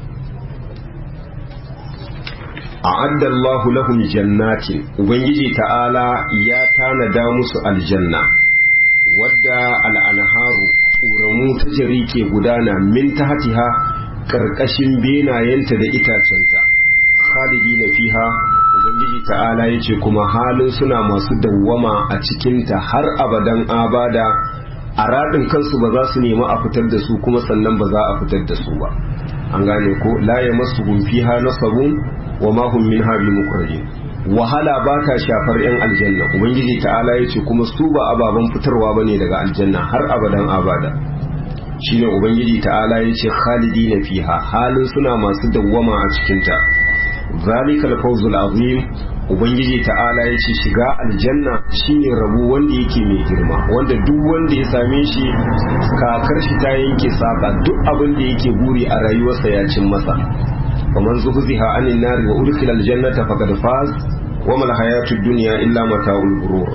a addallahu lahum jannatin ubangiji ta'ala ya tanada musu aljanna wadda al'anharu ƙoramu ta jari ke gudana min tahtiha ƙarƙashin benayenta da itacenta khalidi na fiha ubangiji ta'ala ya ce kuma halin suna masu dawwama a cikinta har abadan abada a raɗin kansu ba za su nemi a fitar da su kuma sannan ba za a fitar da su ba an gane ko la ya masu fiha nasabun wa ma hum min habi mukrajin wahala ba ta shafar yan aljanna ubangiji ta'ala ya ce kuma su ba ababen fitarwa bane daga aljanna har abadan abada shine ubangiji ta'ala ya ce khalidina fiha halin suna masu dawwama a cikinta zalikal fawzul azim ubangiji ta'ala ya ce shiga aljanna shine rabu wanda yake mai girma wanda duk wanda ya same shi kakar shi ta yanke saka duk abin da yake buri a rayuwarsa ya cin masa faman zuhziha anin nari wa udkhila aljannata faqad faz wa mal hayatud dunya illa mata'ul ghurur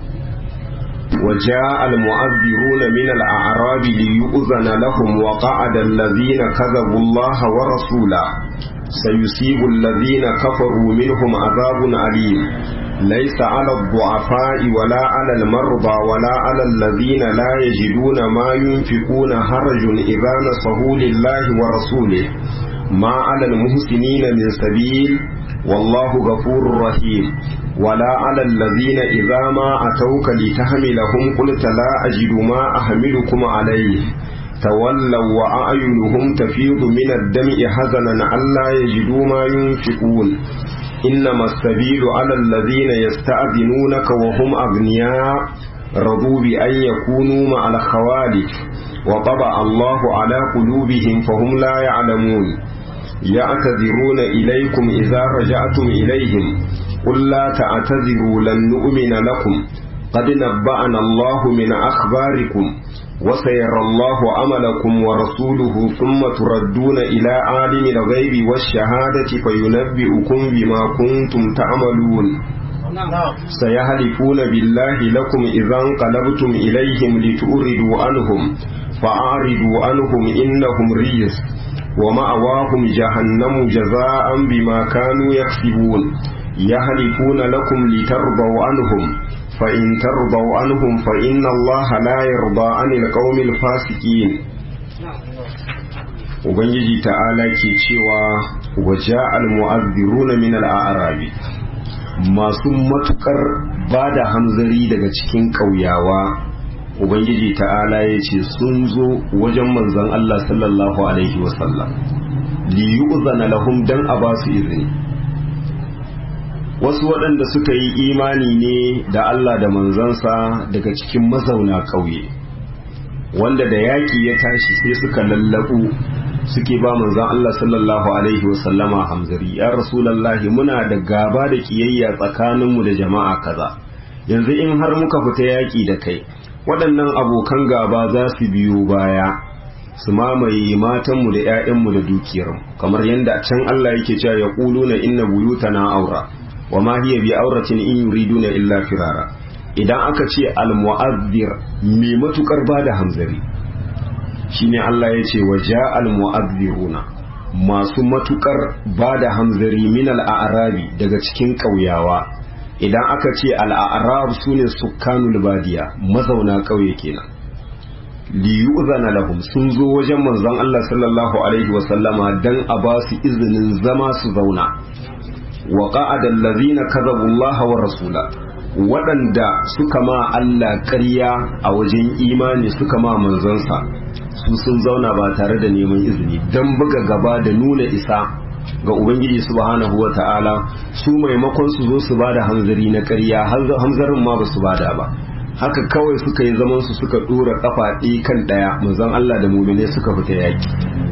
وجاء المعذرون من الأعراب ليؤذن لهم وقعد الذين كذبوا الله ورسوله سيصيب الذين كفروا منهم عذاب أليم ليس على الضعفاء ولا على المرضى ولا على الذين لا يجدون ما ينفقون هرج إذا نصحوا لله ورسوله ما على المحسنين من سبيل والله غفور رحيم ولا على الذين إذا ما أتوك لتحملهم قلت لا أجد ما أحملكم عليه تولوا وأعينهم تفيض من الدمع حزنا ألا يجدوا ما ينفقون إنما السبيل على الذين يستأذنونك وهم أغنياء رضوا بأن يكونوا مع الخوالف وطبع الله على قلوبهم فهم لا يعلمون يعتذرون إليكم إذا رجعتم إليهم قل لا تعتذروا لن نؤمن لكم قد نبأنا الله من أخباركم وسيرى الله عملكم ورسوله ثم تردون إلى عالم الغيب والشهادة فينبئكم بما كنتم تعملون سيحلفون بالله لكم إذا انقلبتم إليهم لتؤردوا عنهم فأعرضوا عنهم إنهم رجس ومأواهم جهنم جزاء بما كانوا يكسبون يحلفون لكم لترضوا عنهم فإن ترضوا عنهم فإن الله لا يرضى عن القوم الفاسقين Ubangiji ta'ala ke cewa waje al-mu'azziruna min al-a'rabi masu matukar ba da hamzari daga cikin ƙauyawa Ubangiji ta'ala ya ce sun zo wajen manzon Allah sallallahu alaihi wasallam li yu'zana lahum dan a ba su izini wasu waɗanda suka yi imani ne da Allah da manzansa daga cikin mazauna ƙauye wanda da yaƙi ya tashi sai suka lallabu suke ba manzon Allah sallallahu alaihi wasallama hamzari ya rasulallahi muna da gaba da kiyayya tsakaninmu da jama'a kaza yanzu in har muka fita yaƙi da kai waɗannan abokan gaba za su biyo baya su mamaye matanmu da 'ya'yanmu da dukiyarmu kamar yadda can Allah yake cewa ya na inna buyutana aura wa ma hiya bi auratin in yuriduna illa firara idan aka ce al-mu'azzir mai matukar bada hamzari shine Allah ya ce wa ja'al mu'azziruna masu matukar bada hamzari min al-a'rabi daga cikin ƙauyawa idan aka ce al-a'rab sune sukkanul badiya mazauna ƙauye kenan li yu'zana lahum sun zo wajen manzon Allah sallallahu alaihi wa sallama dan a ba su izinin zama su zauna wa qa'ada allazina kadhabu Allah wa rasula waɗanda suka ma Allah ƙarya a wajen imani suka ma manzansa su sun zauna ba tare da neman izini don buga gaba da nuna isa ga Ubangiji subhanahu wa ta'ala su maimakon su zo su ba da hanzari na ƙarya hanzarin ma ba su bada ba haka kawai suka yi zaman su suka ɗora ƙafa ɗaya kan ɗaya manzon Allah da mumine suka fita yaƙi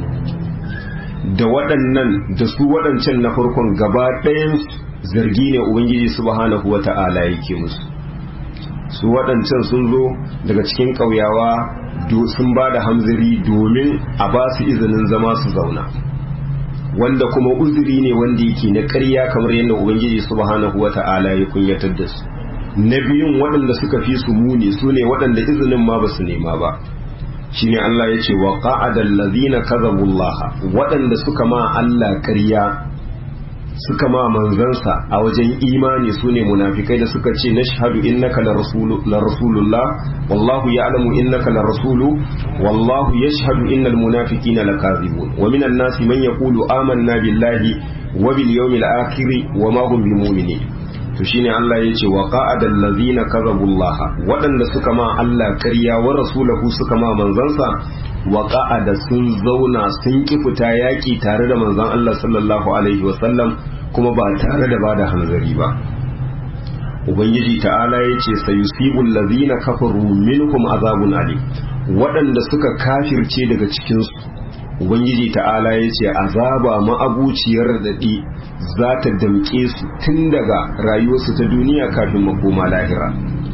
da waɗannan da su waɗancan na farkon gaba ɗayan zargi ne ubangiji subhanahu wata'ala yake musu su waɗancan sun zo daga cikin ƙauyawa sun ba da hamzari domin a ba su izinin zama su zauna wanda kuma uzuri ne wanda yake na ƙarya kamar yadda ubangiji subhanahu wata'ala ya kunyatar da su na biyun waɗanda suka fi su muni su ne waɗanda izinin ma ba su nema ba shine Allah ya ce wa qa'adal ladhina kadhabullaha waɗanda suka ma Allah ƙarya suka ma manzansa a wajen imani su ne munafikai da suka ce nashhadu innaka la rasulullah wallahu ya'lamu innaka la rasulu wallahu yashhadu innal munafiqina lakazibun wa minan nasi man yaqulu amanna billahi wa bil yawmil akhir wa ma hum bimu'minin to shine Allah ya ce wa qa'adal ladhina kadhabullaha waɗanda suka ma Allah ƙarya wa rasulahu suka ma manzansa wa qa'ada sun zauna sun ki fita yaƙi tare da manzon Allah sallallahu alaihi wasallam kuma ba tare da bada hanzari ba ubangiji ta'ala ya ce sayusibul ladhina kafaru minhum azabun alim waɗanda suka kafirce daga cikinsu ubangiji ta'ala ya ce azaba ma'abuciyar daɗi za ta damƙe su tun daga rayuwarsu ta duniya kafin makoma lahira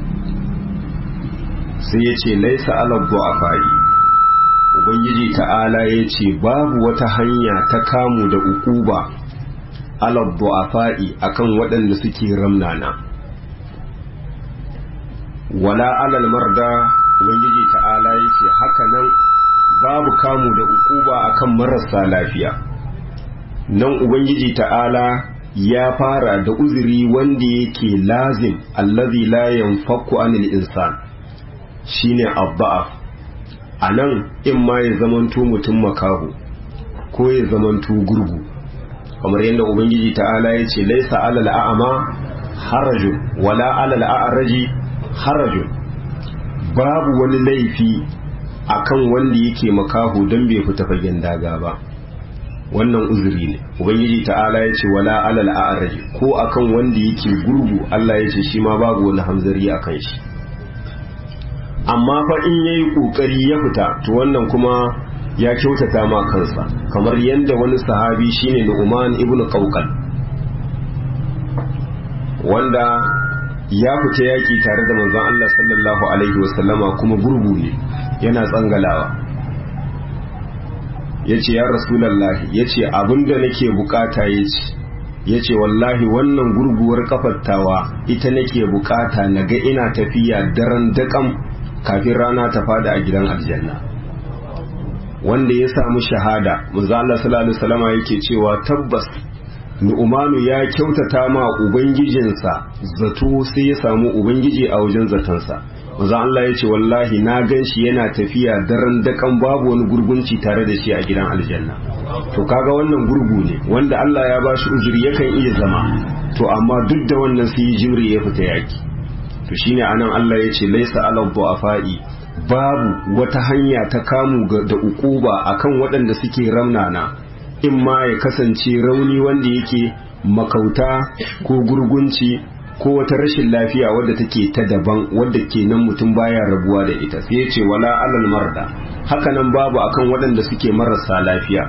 sai ya ce laisa alabdu a fa'i ubangiji ta'ala ya ce babu wata hanya ta kamu da ukuba alabdu a fa'i akan waɗanda suke ramnana wala alal marda ubangiji ta'ala ya ce haka nan babu kamu da ukuba akan marasa lafiya nan ubangiji ta'ala ya fara da uzuri wanda yake lazim allazi la yanfaku anil insan shine abba'af anan in ma ya zamanto mutum makaho ko ya zamanto gurgu kamar yadda ubangiji ta'ala ya ce laisa alal a'ama harajun wala alal a'raji harajun babu wani laifi akan wanda yake makaho don bai fita fagen daga ba wannan uzuri ne ubangiji ta'ala ya ce wala alal a'raji ko akan wanda yake gurgu Allah ya ce shi ma babu wani hamzari akan shi amma fa in yayi kokari ya fita to wannan kuma ya kyautata ma kansa kamar yadda wani sahabi shine Nu'man ibn Qawqal wanda ya fita yaki tare da manzon Allah sallallahu alaihi wasallama kuma gurgu ne yana tsangalawa ya ce ya rasulallahi ya ce abinda nake bukata ya ce ya ce wallahi wannan gurguwar kafattawa ita nake bukata na ga ina tafiya daren daƙam kafin rana ta fada a gidan aljanna wanda ya samu shahada manzo Allah sallallahu alaihi wasallam yake cewa tabbas Nu'manu ya kyautata ma ubangijinsa zato sai ya samu ubangiji a wajen zatansa manzo Allah ya ce wallahi na gan shi yana tafiya daren dakan babu wani gurgunci tare da shi a gidan aljanna to kaga wannan gurgu ne wanda Allah ya bashi ujiri yakan iya zama to amma duk da wannan sai yi jimri ya fita yaki to shine anan Allah ya ce laisa alal du'afa'i babu wata hanya ta kamu da ukuba akan waɗanda suke ramnana in ma ya kasance rauni wanda yake makauta ko gurgunci ko wata rashin lafiya wadda take ta daban wadda kenan mutum baya rabuwa da ita sai ya ce wala alal marda hakanan babu akan waɗanda suke marasa lafiya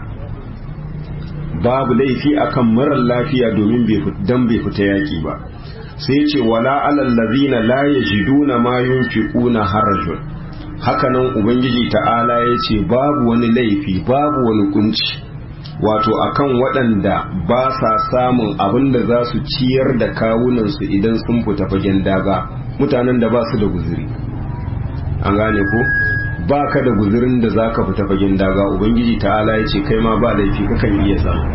babu laifi akan marar lafiya domin dan bai fita yaki ba sai ya ce wala alal ladina la yajiduna ma yunfiquna harajun hakanan ubangiji ta'ala ya ce babu wani laifi babu wani kunci wato akan waɗanda ba sa samun abin da za su ciyar da kawunansu idan sun fita fagen daga mutanen da ba su da guziri an gane ko ba ka da guzirin da za ka fita fagen daga ubangiji ta'ala ya ce kai ma ba laifi kakan iya samu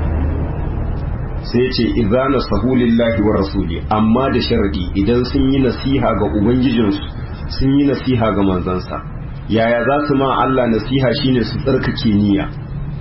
sai ce izana sahulillahi wa rasuli amma da sharadi idan sun yi nasiha ga ubangijinsu sun yi nasiha ga manzansa yaya za su ma Allah nasiha shine su tsarkake niyya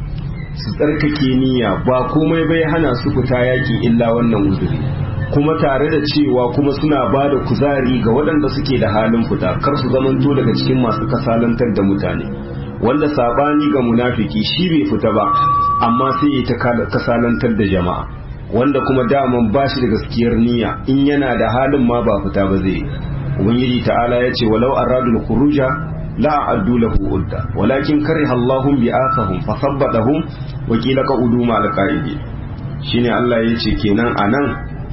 su tsarkake niyya ba komai bai hana su fita yaki illa wannan uzuri kuma tare da cewa kuma suna ba da kuzari ga waɗanda suke da halin fita kar su zamanto daga cikin masu kasalantar da mutane wanda sabani ga munafiki shi bai fita ba amma sai ya ta kasalantar da jama'a wanda kuma daman ba shi da gaskiyar niyya in yana da halin ma ba fita ba zai ubangiji ta'ala ya ce walau aradul khuruja la a'addu lahu udda walakin kariha Allahum bi'athahum fasabbatahum wa qila qa'udu ma'al qa'idi shine Allah ya ce kenan anan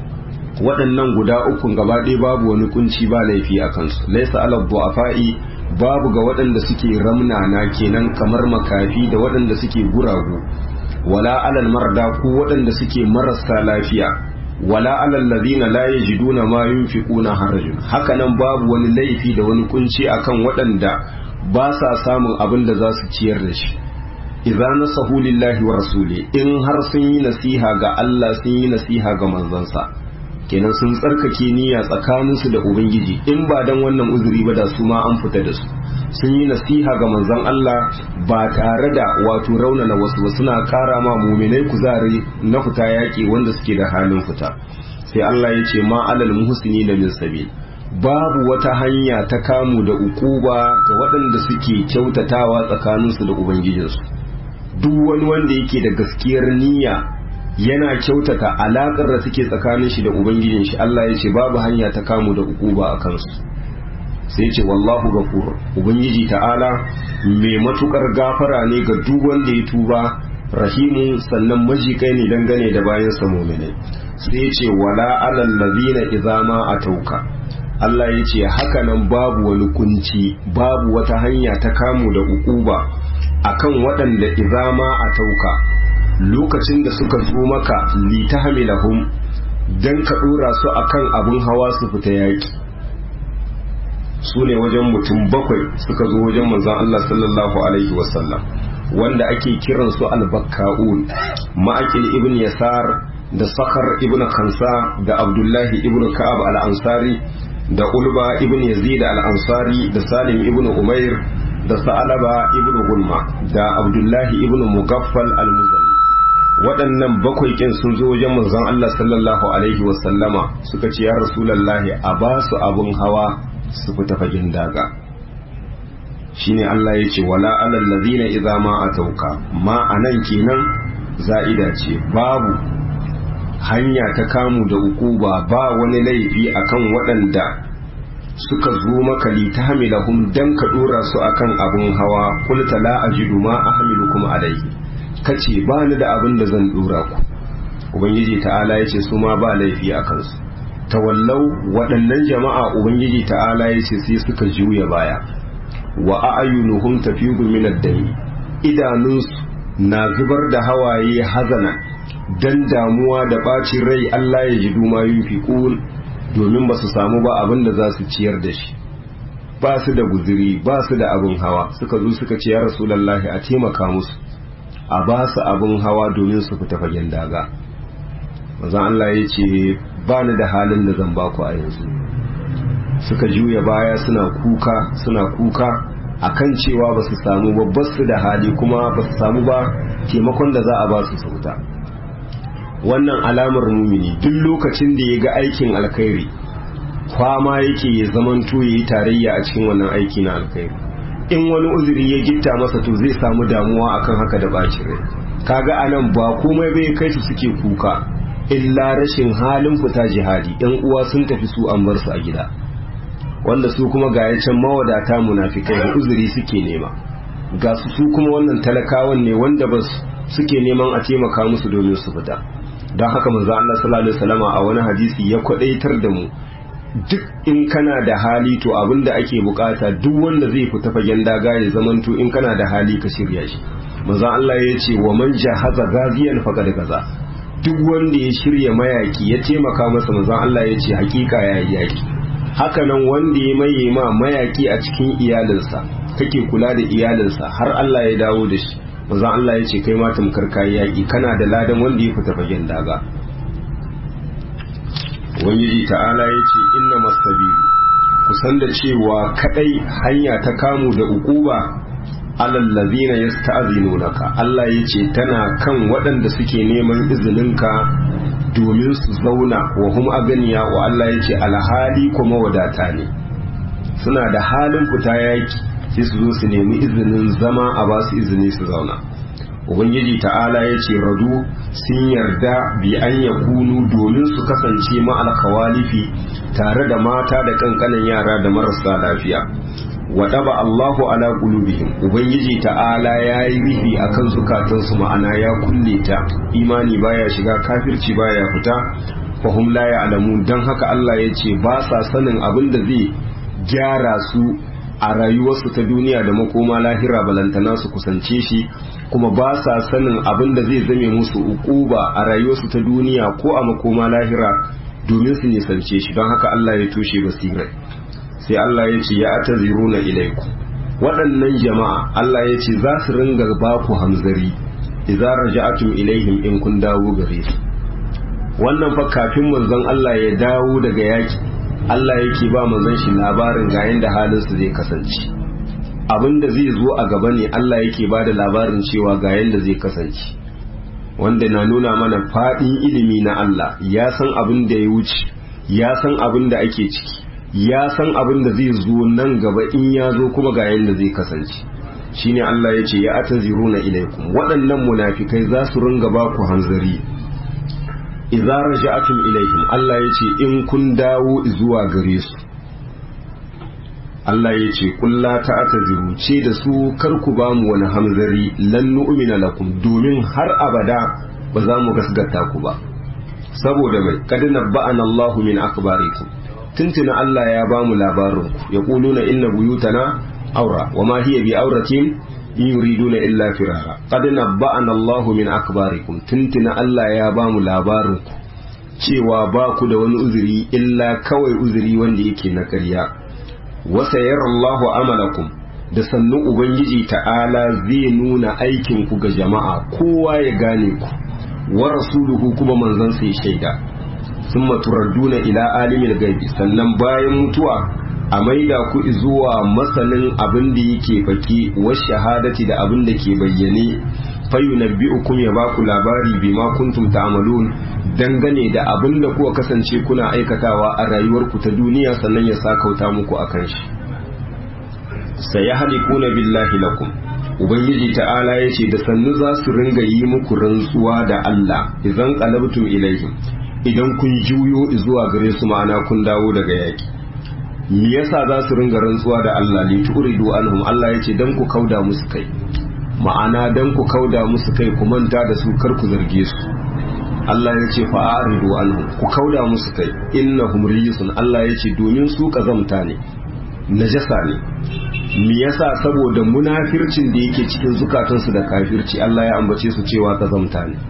waɗannan guda uku gaba ɗaya babu wani kunci ba laifi a kansu laisa ala du'afa'i babu ga waɗanda suke ramnana kenan kamar makafi da waɗanda suke guragu wala alal marda ko waɗanda suke marasa lafiya wala alal ladina la yajiduna ma yunfiquna harajun hakanan babu wani laifi da wani kunci akan waɗanda ba sa samun abin da za su ciyar da shi idza nasahu lillahi wa rasuli in har sun yi nasiha ga Allah sun yi nasiha ga manzansa kenan sun tsarkake niyya tsakaninsu da ubangiji in ba dan wannan uzuri ba da su ma an fita da su sun yi nasiha ga manzon Allah ba tare da wato raunana wasu ba suna kara ma muminai kuzari na fita yaƙi wanda suke da halin fita sai Allah ya ce ma alal muhsini da min sabil babu wata hanya ta kamu da ukuba ga waɗanda suke kyautatawa tsakaninsu da ubangijinsu duk wani wanda yake da gaskiyar niyya yana kyautata alaƙar da suke tsakanin shi da ubangijin shi Allah ya ce babu hanya ta kamu da ukuba a kansu sai ce wallahu gafur ubangiji ta'ala mai matukar gafara ne ga duk wanda ya tuba rahimu sannan majikai ne dangane da bayan sa mu'minai sai ce wala alal ladina idza ma atauka Allah ya ce haka nan babu wani kunci babu wata hanya ta kamu da ukuba akan waɗanda idza ma atauka lokacin da suka zo maka litahmilahum dan ka dora su akan abun hawa su fita yaki su ne wajen mutum bakwai suka zo wajen manzon Allah sallallahu alaihi wasallam wanda ake kiran su albakka'un ma'aqil ibn yasar da sakar ibn khansa da abdullahi ibn ka'ab al-ansari da ulba ibn yazid al-ansari da salim ibn umair da sa'alaba ibn gulma da abdullahi ibn mugaffal al-muzani waɗannan bakwai kin sun zo wajen manzon Allah sallallahu alaihi wasallama suka ce ya rasulullahi a ba su abun hawa su fita fagen daga shine Allah ya ce wala alal ladina idza ma atauka ma anan kenan za'ida ce babu hanya ta kamu da ukuba ba wani laifi akan waɗanda suka zo maka litahmilahum dan ka dora su akan abun hawa qulta la ajidu ma ahmilukum alayhi kace ba ni da abin da zan dora ku ubangiji ta'ala yace su ma ba laifi akan su tawallau waɗannan jama'a ubangiji ta'ala yace sai suka juya baya wa a'yunuhum tafidu min ad-dami idanunsu na zubar da hawaye hazana dan damuwa da bacin rai Allah ya ji duma yunfiqun domin ba su samu ba abin da za su ciyar da shi ba su da guziri ba su da abin hawa suka zo suka ce ya rasulullahi a taimaka musu a ba su abin hawa domin su fita fagen daga manzon Allah ya ce ba ni da halin da zan baku a yanzu suka juya baya suna kuka suna kuka akan cewa ba su samu babbar su da hali kuma ba su samu ba taimakon da za a ba su sauta wannan alamar mumini duk lokacin da ya ga aikin alkhairi kwama yake ya zamanto ya yi tarayya a cikin wannan aiki na alkhairi in wani uzuri ya gitta masa to zai samu damuwa akan haka da bacin rai kaga anan ba komai bai kai su suke kuka illa rashin halin fita jihadi yan uwa sun tafi su an bar su a gida wanda su kuma ga can mawadata munafikai da uzuri suke nema ga su su kuma wannan talakawan ne wanda ba suke neman a taimaka musu domin su fita don haka manzo Allah sallallahu alaihi wasallama a wani hadisi ya kwadaitar da mu duk in kana da hali to abinda ake bukata duk wanda zai fita fagen daga ya zamanto in kana da hali ka shirya shi manzo Allah ya ce wa man jahaza gaziyan faqad gaza duk wanda ya shirya mayaki ya taimaka masa manzo Allah ya ce hakika ya yi yaki haka nan wanda ya maye ma mayaki a cikin iyalinsa kake kula da iyalinsa har Allah ya dawo da shi manzo Allah ya ce kai ma tamkar kai yaki kana da ladan wanda ya fita fagen daga ubangiji ta'ala ya ce inna masabilu kusan da cewa kadai hanya ta kamu da ukuba alal ladina yasta'zinunaka Allah ya ce tana kan waɗanda suke neman izininka domin su zauna wa hum aganiya wa Allah ya ce alhali kuma wadata ne suna da halin fita yaki sai su zo su nemi izinin zama a ba su izini su zauna ubangiji ta'ala ya ce radu sun yarda bi an ya kunu domin su kasance ma'alkawalifi tare da mata da kankanin yara da marasa lafiya waɗaba Allahu ala qulubihim ubangiji ta'ala ya yi rufi akan zukatansu ma'ana ya kulle ta imani baya shiga kafirci baya fita fahum la ya'lamun dan haka Allah ya ce ba sa sanin abin da zai gyara su a rayuwarsu ta duniya da makoma lahira balantana su kusance shi kuma ba sa sanin abin da zai zame musu ukuba a rayuwarsu ta duniya ko a makoma lahira domin su nisance shi don haka Allah ya toshe basirai sai Allah ya ce ya ataziruna ilaiku waɗannan jama'a Allah ya ce za su ringa ba ku hamzari idza raja'atum ilaihim in kun dawo gare su wannan fa kafin manzon Allah ya dawo daga yaki Allah yake ba manzon shi labarin ga yanda halin su zai kasance abin da zai zo a gaba ne Allah yake ba da labarin cewa ga yanda zai kasance wanda na nuna mana faɗin ilimi na Allah ya san abin da ya wuce ya san abin da ake ciki ya san abin da zai zo nan gaba in ya zo kuma ga yanda zai kasance shine Allah ya ce ya ataziruna ilaikum waɗannan munafikai za su ringa ba ku hanzari idza raja'atum ilaihim Allah ya ce in kun dawo zuwa gare su Allah ya ce kulla ta'taziru ce da su kar ku ba mu wani hamzari lan nu'mina lakum domin har abada ba za mu gasgata ku ba saboda mai kad nabba'ana Allahu min akbarikum tuntuna Allah ya ba mu labarin ku yaquluna inna buyutana aura wama hiya bi auratin in yuriduna illa firara qad nabba'ana Allahu min akbarikum tuntuna Allah ya ba mu labarin ku cewa ba ku da wani uzuri illa kawai uzuri wanda yake na ƙarya wasa Allahu amalakum da sannu ubangiji ta'ala zai nuna aikin ku ga jama'a kowa ya gane ku wa rasuluhu kuma manzon sai shaida summa turadduna ila alimil gaibi sannan bayan mutuwa a maida ku zuwa masanin abin da yake faki wa shahadati da abin da ke bayyane fayunabbi'ukum ya baku labari bima kuntum ta'malun dangane da abin da kuka kasance kuna aikatawa a rayuwarku ta duniya sannan ya sakauta muku akan shi sayahlikuna billahi lakum ubangiji ta'ala yace da sannu za su ringa yi muku rantsuwa da Allah idan qalabtum ilaihim idan kun juyo zuwa gare su ma'ana kun dawo daga yaki me yasa za su ringa rantsuwa da Allah li turidu anhum Allah yace dan ku kauda musu kai ma'ana dan ku kauda musu kai ku manta da su kar ku zarge su Allah yace fa aridu anhum ku kauda musu kai innahum rijisun Allah yace domin su kazamta ne najasa ne me yasa saboda munafircin da yake cikin zukatansu da kafirci Allah ya ambace su cewa kazamta ne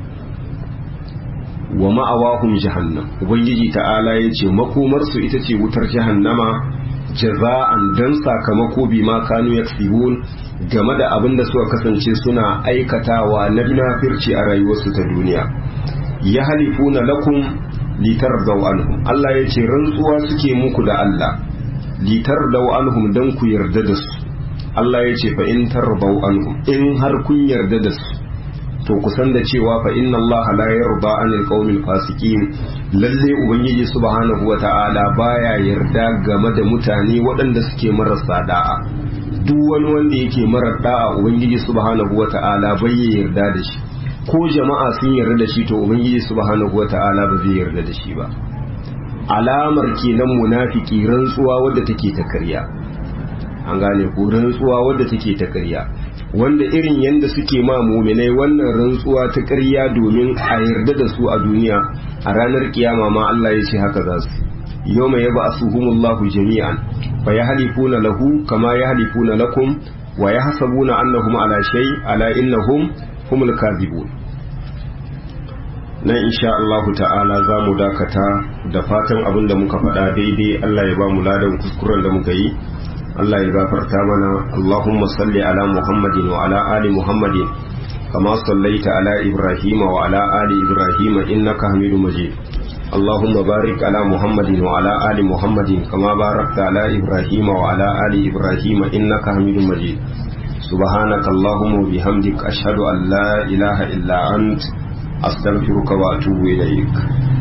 wa ma'awahum jahannam ubangiji ta'ala yace makomar su ita ce wutar jahannama jaza'an dan sakamako bi ma kanu yaksibun game da abin da suka kasance suna aikatawa na munafirci a rayuwarsu ta duniya ya halifuna lakum litardaw anhum Allah yace rantsuwa suke muku da Allah litardaw anhum dan ku yarda da su Allah yace fa in tardaw anhum in har kun yarda da su to kusan da cewa fa inna Allah la yarda anil qaumil fasikin lalle ubangiji subhanahu wata'ala baya yarda game da mutane waɗanda suke marasa da'a duk wani wanda yake marar da'a ubangiji subhanahu wata'ala bai yarda da shi ko jama'a sun yarda da shi to ubangiji subhanahu wata'ala ba zai yarda da shi ba alamar kenan munafiki rantsuwa wadda take ta karya an gane ko rantsuwa wadda take ta karya wanda irin yanda suke ma muminai wannan rantsuwa ta karya domin a yarda da su a duniya a ranar kiyama ma Allah ya ce haka za su yawma yab'asuhumullahu jami'an fa yahlifuna lahu kama yahlifuna lakum wa yahsabuna annahum ala shay ala innahum humul kadhibun nan insha Allah ta'ala za mu dakata da fatan abin da muka faɗa daidai Allah ya ba mu ladan kuskuren da muka yi Allah ya gafarta mana Allahumma salli ala Muhammadin wa ala ali Muhammadin kama sallaita ala Ibrahim wa ala ali Ibrahim innaka Hamidum Majid اللهم بارك على محمد وعلى آل محمد كما باركت على إبراهيم وعلى آل إبراهيم إنك حميد مجيد سبحانك اللهم وبحمدك أشهد أن لا إله إلا أنت أستغفرك وأتوب إليك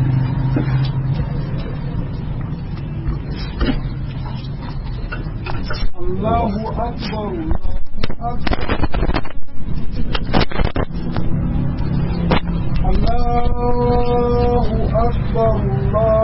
الله أكبر الله أكبر الله أكبر الله